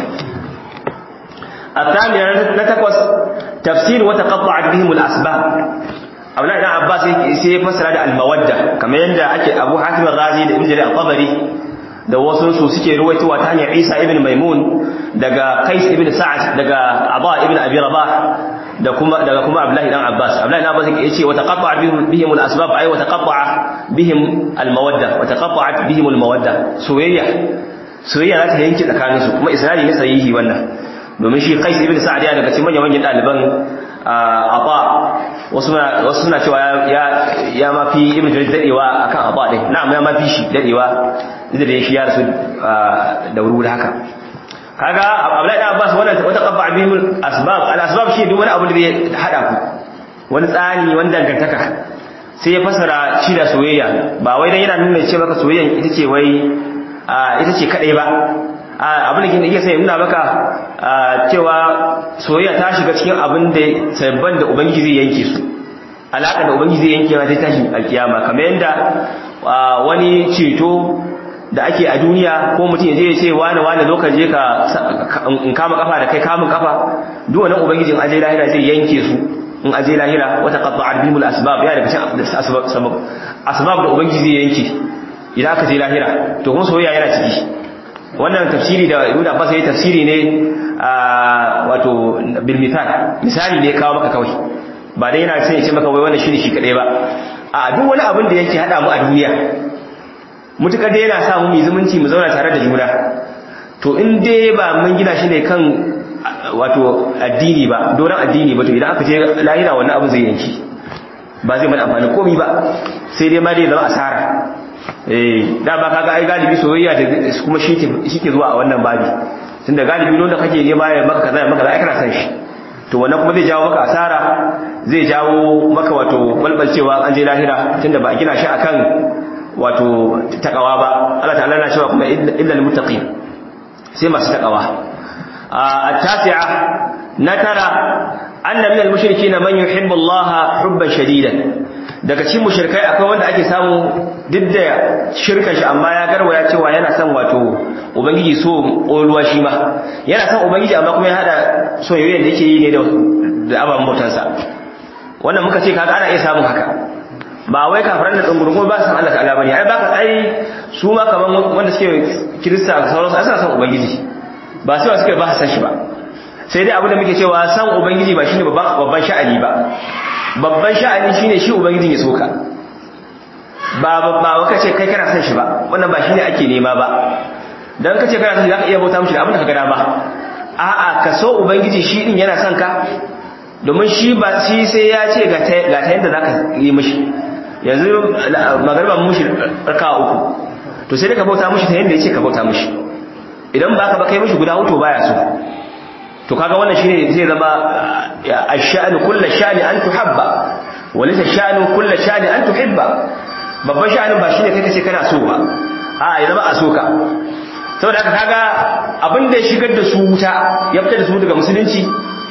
الثامنة نتقص تفسير وتقطعت بهم الأسباب أولا إذا عباس سيفسر هذا المودة كما يندى أبو حاتم الرازي da Ibn الطبري da wasu su suke ruwaitowa ta hanyar Isa ibn Maimun daga Qais ibn Sa'ad daga Aba ibn Abi Rabah da kuma daga kuma Abdullah ibn Abbas Abdullah ibn Abbas yace wa taqatta'a bihim al-asbab ay wa taqatta'a bihim al-mawadda wa taqatta'at bihim al-mawadda soyayya soyayya za ta yanke tsakaninsu kuma isnadi ne sahihi wannan domin shi Qais ibn Sa'ad ya daga cikin manyan manyan daliban Aba wasu suna cewa ya ya mafi ibn Jarir dadewa akan Aba din na'am ya mafi shi dadewa da da shi ya rasu da wuri haka kaga Abdullahi ibn Abbas wannan wata qabba bihim asbab al asbab shi duk wani abu da zai hada ku wani tsani wani dangantaka sai ya fasara shi da soyayya ba wai dan yana nuna ce maka soyayyan ita ce wai ita ce kadai ba abin da ke iya sai nuna maka cewa soyayya ta shiga cikin abin da sabban da ubangiji zai yanke su alaka da ubangiji zai yanke ma sai tashi alkiyama kamar yadda wani ceto da ake a duniya ko mutum ya je ya ce wani wani zo ka je ka in kama kafa da kai kamun kafa duk wannan ubangijin aje lahira zai yanke su in aje lahira wata qatta'at bihimul asbab ya daga cikin asbab asbab da ubangiji zai yanke idan aka je lahira to kuma soyayya yana ciki wannan tafsiri da Ibn Abbas yayi tafsiri ne wato bil misal misali ne kawo maka kawai ba dai yana sai ya ce maka wai wannan shine shi kadai ba a duk wani abin da yake hada mu a duniya mutukar dai yana sa mu mu zumunci mu zauna tare da juna to in dai ba mun gina shi ne kan wato addini ba doron addini ba to idan aka je lahira wannan abu zai yanki ba zai mana amfani komai ba sai dai ma dai zama asara eh da ba kaga ai galibi soyayya da kuma shi ke zuwa a wannan babi tunda galibi wanda kake nema ya maka kaza ya maka kaza kana san shi to wannan kuma zai jawo maka asara zai jawo maka wato balbalcewa an je lahira tunda ba a gina shi akan wato takawa ba Allah ta'ala na cewa kuma illa lil muttaqin sai masu takawa at-tasi'a na tara anna min al-mushrikeena man yuhibbu Allah hubban shadidan daga cikin mushrikai akwai wanda ake samu duk da shirkan shi amma ya garwaya cewa yana son wato ubangiji so ƙoluwa shi ma yana son ubangiji amma kuma ya hada soyayyen da yake yi ne da ababen bautansa wannan muka ce kaga ana iya samun haka ba wai kafiran da tsungurgun ba san Allah ta'ala bane ai baka ai su ma kaman wanda suke kirista da sauransu ai suna son ubangiji ba sai suke ba san shi ba sai dai abu da muke cewa san ubangiji ba shine babban babban sha'ani ba babban sha'ani shine shi ubangijin ya soka ba ba ka ce kai kana son shi ba wannan ba shine ake nema ba dan kace kana son shi zaka iya bauta mishi da abin da ka ga dama a'a ka so ubangiji shi din yana son ka domin shi ba shi sai ya ce ga ta ga ta yanda zaka yi mishi yanzu magariba mushi raka uku to sai ka bauta mishi ta yanda yace ka bauta mishi idan ba ka ba kai mishi guda hutu baya so to kaga wannan shine zai zama ash-sha'nu kullu sha'ni an tuhabba walaysa sha'nu kullu sha'ni an tuhibba babban sha'anin ba shine kai kace kana so ba a ya zama a so ka saboda haka kaga abin da ya shigar da su wuta ya fitar da su daga musulunci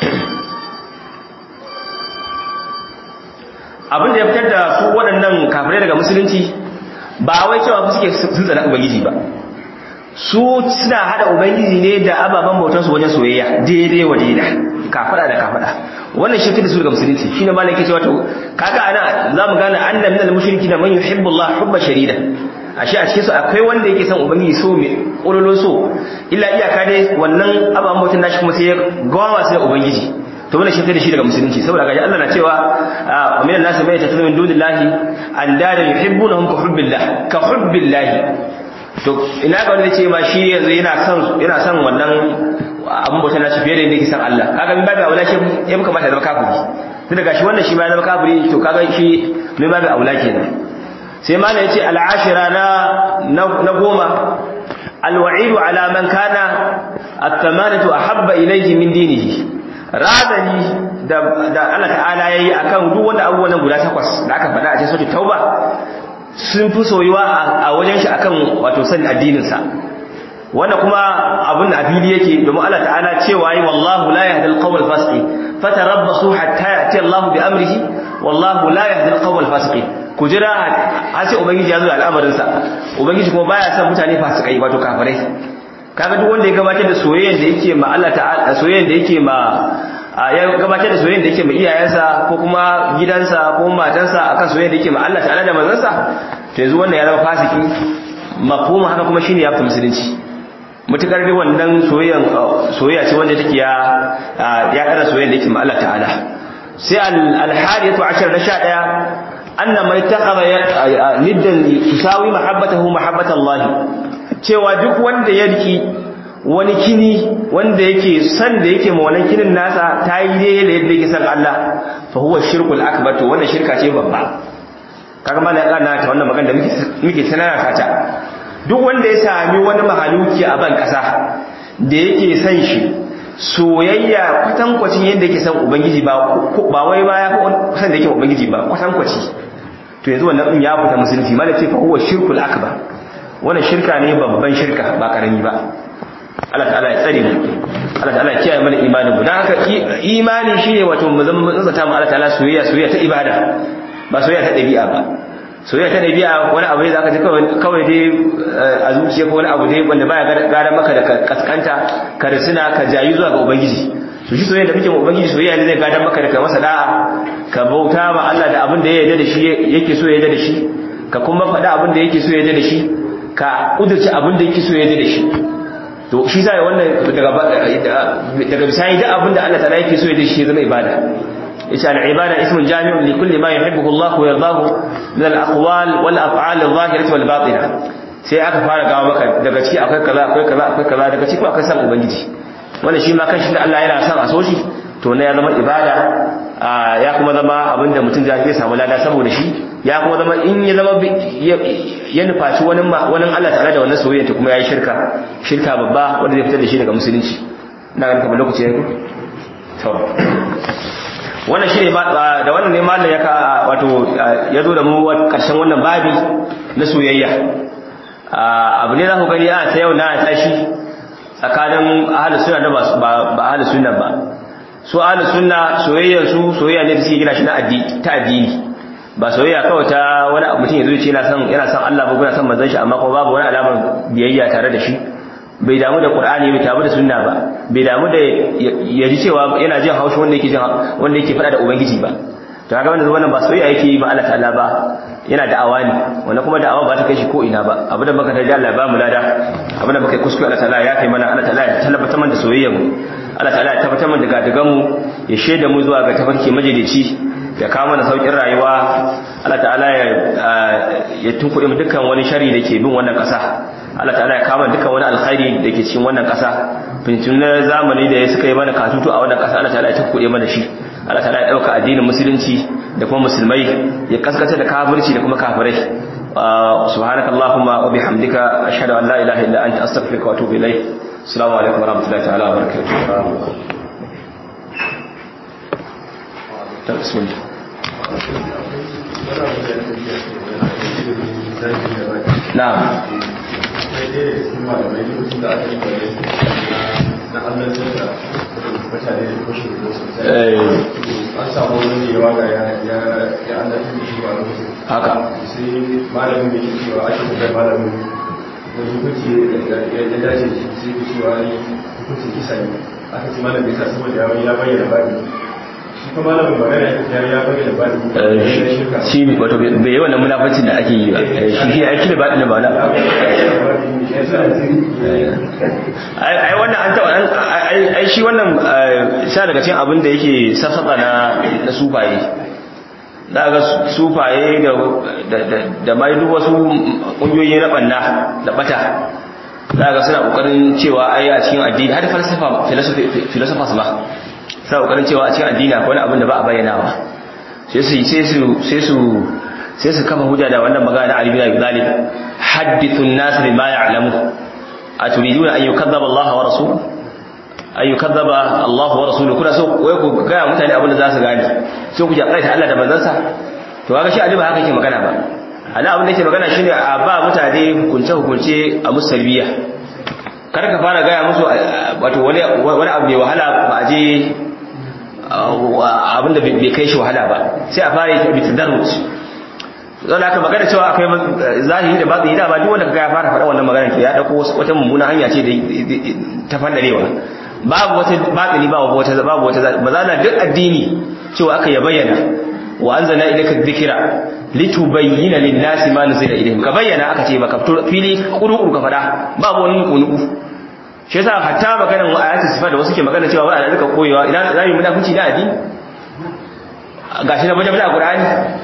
abin da ya fitar da su waɗannan kafirai daga musulunci ba wai cewa suke sun tsana ubangiji ba su suna hada ubangiji ne da ababen bautansu wajen soyayya daidai wa daida kafada da kafada wannan shi da su daga musulunci shine malam yake cewa to kaga ana zamu gane anna min al-mushrikeena man yuhibbu Allah hubba sharida ashe a cikin su akwai wanda yake son ubangiji so mai kololo so illa iyaka dai wannan ababen bautan nashi kuma sai ya gawa su da ubangiji to wannan shi da shi daga musulunci saboda gaji Allah na cewa min an-nas may yatakhadhu min dunillahi andada yuhibbunahum ka hubbillah ka hubbillah to ina ga wanda ce ma shi yanzu yana son yana son wannan abin bauta na shi fiye da yadda yake san Allah kaga min babu aula shi ya muka mata zama kafiri tun daga shi wannan shi ma ya zama kafiri to kaga shi min babu aula kenan sai ma ne yace al'ashira na na goma alwa'idu ala man kana at-tamanatu ahabba ilayhi min dinihi razani da da Allah ta'ala yayi akan duk wanda abubuwan guda takwas da aka faɗa a cikin suratul tauba sun fi soyuwa a wajen shi akan wato san addininsa wanda kuma abin da afili yake domin Allah ta'ala cewa yi wallahu la yahdi al-qawm al-fasiqi fatarabbasu tarabasu hatta yati Allah bi amrihi wallahu la yahdi al-qawm al-fasiqin ku jira har sai ubangiji ya zo al'amarin sa ubangiji kuma baya son mutane fasikai wato kafirai kaga duk wanda ya gabatar da soyayyen da yake ma Allah ta'ala soyayyen da yake ma ya gabatar da soyayyen da yake ma iyayensa ko kuma gidansa ko matansa akan soyayyen da yake ma Allah ta'ala da manzansa to yanzu wannan ya zama fasiki mafhuma haka kuma shine ya fi musulunci mutukar dai wannan soyayyan soyayya ce wanda take ya ya kada soyayyen da yake ma Allah ta'ala sai al-hadiyatu ashar na 11 anna mai taqara niddan tusawi mahabbatahu mahabbatallahi cewa duk wanda ya riki wani kini wanda yake san da yake ma wannan kinin nasa ta yi daidai da yadda yake san Allah fa huwa shirkul akbar to wannan shirka ce babba kaga mallan kana ta wannan magana da muke muke tanana ta duk wanda ya sami wani mahaluki a ban kasa da yake san shi soyayya kwatankwacin yadda yake san ubangiji ba ba wai ba ya fi san da yake ubangiji ba kwatankwaci to yanzu wannan din ya fita musulunci mallan ce fa huwa shirkul akbar wannan shirka ne babban shirka ba karami ba Allah ta'ala ya tsare mu Allah ta'ala ya kiyaye mana imanin mu dan haka imani shine wato mu zama mun tsata mu Allah ta'ala soyayya soyayya ta ibada ba soyayya ta dabi'a ba soyayya ta dabi'a wani abu ne zaka ji kawai kawai dai a zuciya ko wani abu dai wanda baya gara maka da kaskanta ka risina ka jayi zuwa ga ubangiji to shi soyayya da muke mu ubangiji soyayya ne zai gadan maka da kai masa da'a ka bauta ma Allah da abin da ya yarda da shi yake so ya yarda da shi ka kuma faɗa abin da yake so ya yarda da shi ka kudurci abin da yake so ya yarda da shi to shi zai wannan daga bisani da abin da Allah ta'ala yake so ya da shi zama ibada yace al-ibada ismun jami'un li kulli ma yuhibbuhu Allah wa yardahu min al-aqwal wal af'al adh-dhahirah wal batinah sai aka fara gawo maka daga ciki akwai kaza akwai kaza akwai kaza daga ciki akwai san ubangiji wannan shi ma kanshi da Allah yana son a so shi to ne ya zama ibada ya kuma zama abinda mutum zai samu lada saboda shi ya kuma zama in ya zama ya nufaci wani wani Allah tare da wannan soyayya ta kuma yayi shirka shirka babba wanda zai fitar da shi daga musulunci ina ganin kamar lokaci yayi to wannan shi ne da wannan ne mallan ya ka wato ya zo da mu karshen wannan babi na soyayya abu ne za ku gani a ta yau na tashi tsakanin ahlus sunna da ba ahlus sunna ba su ahlus sunna soyayyar su soyayya ne da suke gina shi na addini ta addini ba soyayya kawai ta wani mutum ya zo ce yana son yana son Allah ba kuma son manzon shi amma kuma babu wani alamar biyayya tare da shi bai damu da Qur'ani bai damu da sunna ba bai damu da ya ji cewa yana jin haushi wanda yake jin wanda yake fada da ubangiji ba to kaga wannan wannan ba soyayya yake yi ba Allah ta'ala ba yana da'awa ne wannan kuma da'awa ba ta kai shi ko ina ba abu da muka tarji Allah ba mu lada abu da muka yi kuskure Allah ta'ala ya kai mana Allah ta'ala ya tabbata mana da soyayyar mu Allah ta'ala ya tabbatar mana da gadagan mu ya shaida mu zuwa ga tafarki majalici ya kawo mana saukin rayuwa Allah ta'ala ya ya tunkuɗe mu dukkan wani shari da ke bin wannan ƙasa Allah ta'ala ya kawo dukkan wani alkhairi da ke cikin wannan ƙasa fintunan zamani da ya suka yi mana katutu a wannan ƙasa Allah ta'ala ya tunkuɗe mana shi Allah ta'ala ya ɗauka addinin musulunci da kuma musulmai ya kaskata da kafirci da kuma kafirai subhanakallahumma wa bihamdika ashhadu an la ilaha illa anta astaghfiruka wa atubu ilayk assalamu alaikum wa rahmatullahi ta'ala wa barakatuh بسم الله نعم an samu wani yawa ga ya an dafi da shi a lokacin haka sai malamin da ke cewa ake kuma malamin wani hukunci ya dace sai ke cewa ni hukuncin kisa ne aka ce malamin sa saboda ya bayyana baɗi shi kuma malamin magana ya ya bayyana baɗi shi wato bai yi wannan munafacin da ake yi ba shi shi aiki da baɗin da ba na ai wannan an taɓa ai shi wannan sha daga cikin abin da yake sassaka na na sufaye za ga sufaye da da mai duk wasu ƙungiyoyi na ɓanna da ɓata za ga suna ƙoƙarin cewa ai a cikin addini har falsafa filosofa su ma suna ƙoƙarin cewa a cikin addini akwai wani abin da ba a bayyanawa sai su sai su sai su sai su kafa hujja da wannan magana Ali bin Abi Talib hadithu an-nas bima ya'lamu aturiduna an yukadzaba Allah wa rasuluhu an yukadzaba Allah wa rasuluhu kuna so wai ku ga mutane abin da za su gane so ku jakai ta Allah da manzansa to kaga shi Ali ba haka yake magana ba ana abin da yake magana shine a ba mutane hukunce hukunce a musalbiya kar ka fara gaya musu wato wani wani abu mai wahala ba a je abinda bai kai shi wahala ba sai a fara yi bitadarruj zan aka magana cewa akwai zahiri da batini da ba duk wanda kaga ya fara faɗa wannan magana to ya dauko wata mummuna hanya ce da ta fandarewa babu wata batini babu wata babu wata bazana duk addini cewa aka ya bayyana wa anzalna ilayka dhikra litubayyana lin-nasi ma nuzila ilayhim ka bayyana aka ce baka fili kuru ka faɗa babu wani kunuku shi yasa hatta maganar ayatu sifat da wasu ke magana cewa wai a rika koyewa idan za mu munafici da addini gashi na baje da Qur'ani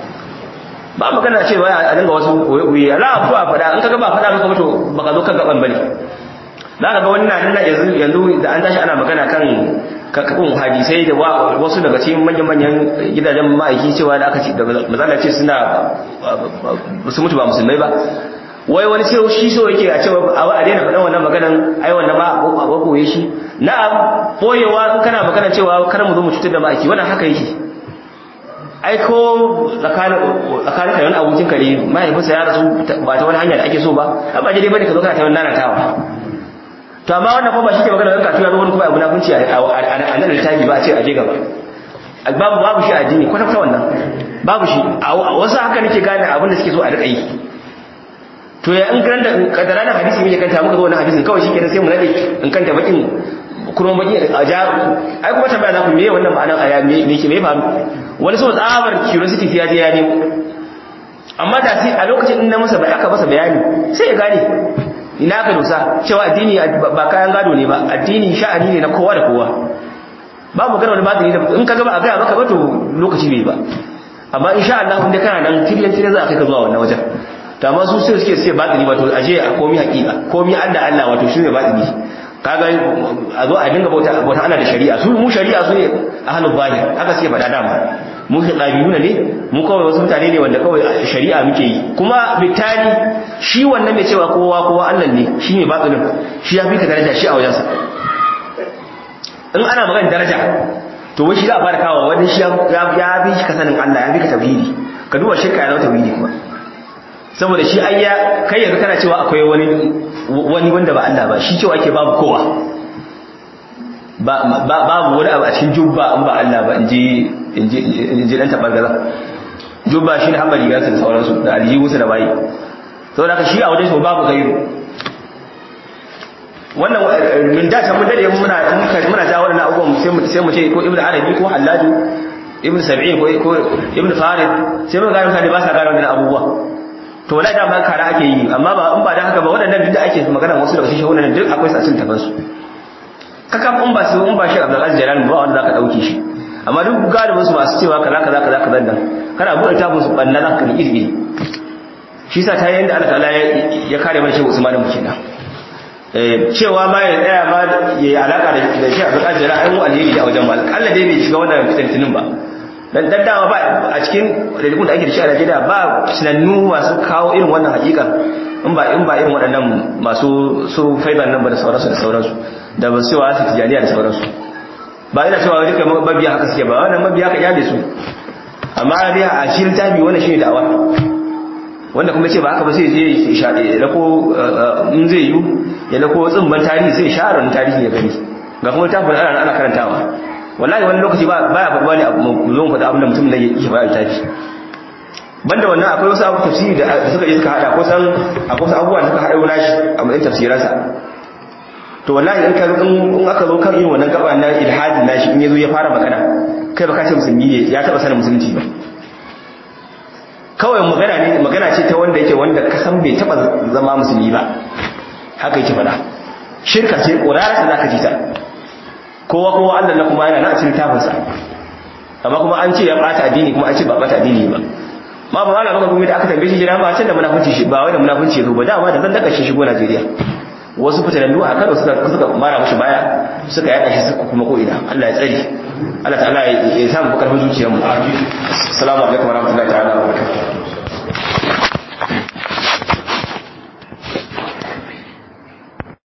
ba magana cewa a dinga wasu koyi ala abu a fada in kaga ba fada maka to baka zo kan gaban bane za ka ga wani na nan yanzu yanzu da an tashi ana magana kan kakakun hadisai da wasu daga cikin manyan manyan gidajen ma'aiki cewa da aka ce da mazala ce suna su mutu ba musulmai ba wai wani sai shi so yake a cewa a daina faɗan wannan maganan ai wannan ma a koye shi na'am boyewa in kana magana cewa kar mu zo mu cutar da ma'aiki wannan haka yake ai ko tsakanin tsakanin ka wani abokin ka ne mahaifinsa ya rasu ba ta wani hanya da ake so ba amma je dai bane ka zo kana ta wani nanatawa to amma wannan kuma ba shi ke magana kan kasuwa wani kuma abu na kunci a nan littafi ba a ce a je gaba babu babu shi a addini kwata kwata wannan babu shi a wasu haka nake gane abin da suke so a rika yi to ya in karanta kadara na hadisi muke kanta muka zo wannan hadisin kawai shi kenan sai mu nade in kanta bakin kuma baki a ja ai kuma tambaya za ku me wannan ma'anar aya me ke me faru wani so tsabar curiosity ya je ya nemo amma da sai a lokacin din na masa bai aka masa bayani sai ya gane ina ka dosa cewa addini ba kayan gado ne ba addini sha'ani ne na kowa da kowa ba mu gana wani batini da in ka gaba a gaya maka ba to lokaci bai ba amma insha Allah inda kana nan tiryan tiryan za a kai ka zuwa wannan wajen to amma su sai suke sai batini wato aje a komi hakika komi Allah Allah wato shi ne batini kaga a zo a dinga bauta bauta Allah da shari'a su mu shari'a su ne ahlul zahir haka suke faɗa dama mu ɗabi'una ne mu kawai wasu mutane ne wanda kawai shari'a muke yi kuma bitani shi wannan mai cewa kowa kowa Allah ne shi ne batinin shi ya fi ka daraja shi a wajensa in ana magana daraja to wai shi za a fara kawo wani shi ya fi ka sanin Allah ya fi ka tauhidi ka duba shirka ya zama tauhidi kuma saboda shi ai ya kai yanzu kana cewa akwai wani wani wanda ba Allah ba shi cewa ake babu kowa babu wani abu a cikin jubba an ba Allah ba inji inji dan tabargaza jubba shi ne hamba rigarsa da sauransu da aljihunsa da bayi saboda haka shi a wajen shi babu gairu wannan min da mun dade muna muna ja wannan abubuwan sai mu sai mu ce ko ibnu arabi ko hallaju ibnu sab'in ko ko ibnu farid sai mun ga mutane ba sa gane wannan abubuwa to wala da ban kara ake yi amma ba in ba da haka ba waɗannan duk da ake magana wasu daga cikin wannan duk akwai su a cikin tafansu kaka in ba su in ba shi Abdul Aziz Jalal ba wanda zaka dauke shi amma duk galibin su masu cewa kaza kaza kaza kaza nan kana bude tabun su banna zaka ni izini shi sa ta yanda Allah ta'ala ya kare mana shehu Usman mu kenan eh cewa ma ya tsaya ma yayi alaka da da shi Abdul Aziz Jalal ai mu alheri da wajen mal Allah dai bai shiga wannan fitintinin ba dan daddawa ba a cikin dalilin da ake da shi a Najeriya ba sanannu masu kawo irin wannan hakika in ba in ba irin waɗannan masu su faidan nan ba da sauransu da sauransu da ba su wa su tijaniya da sauransu ba ina cewa duka mabiya haka suke ba wannan mabiya ka kyale su amma dai a shi littafi wannan shine da'awa wanda kuma ce ba haka ba sai je ya lako in zai yi ya lako tsimban tarihi sai share wani tarihi ya gani ga kuma littafin ana ana karantawa wallahi wani lokaci ba baya faɗuwa ne mu zo mu faɗa abin da mutum da yake faɗa littafi banda wannan akwai wasu abu tafsiri da suka yi suka hada kusan akwai wasu abubuwa da suka hada nashi a matsayin tafsiransa to wallahi in ka in aka zo kan irin wannan gaba na ilhadin nashi in yazo ya fara magana kai baka ce musulmi ne ya taba sanin musulunci ba kawai magana ne magana ce ta wanda yake wanda ka san bai taba zama musulmi ba haka yake fada shirka ce ƙorarsa za ka ji ta kowa kowa Allah na kuma yana na a cikin tafinsa amma kuma an ce ya ɓata addini kuma an ce ba ɓata addini ba ma ba ana maka kuma da aka tambaye shi jira ba can da munafunci shi ba wai da munafunci zo ba dama da zan daga shi shigo Najeriya wasu fitanannu a Kano suka suka mara mashi baya suka yada shi suka kuma ko ina Allah ya tsare Allah ta'ala ya samu karfin zuciyarmu assalamu alaikum warahmatullahi ta'ala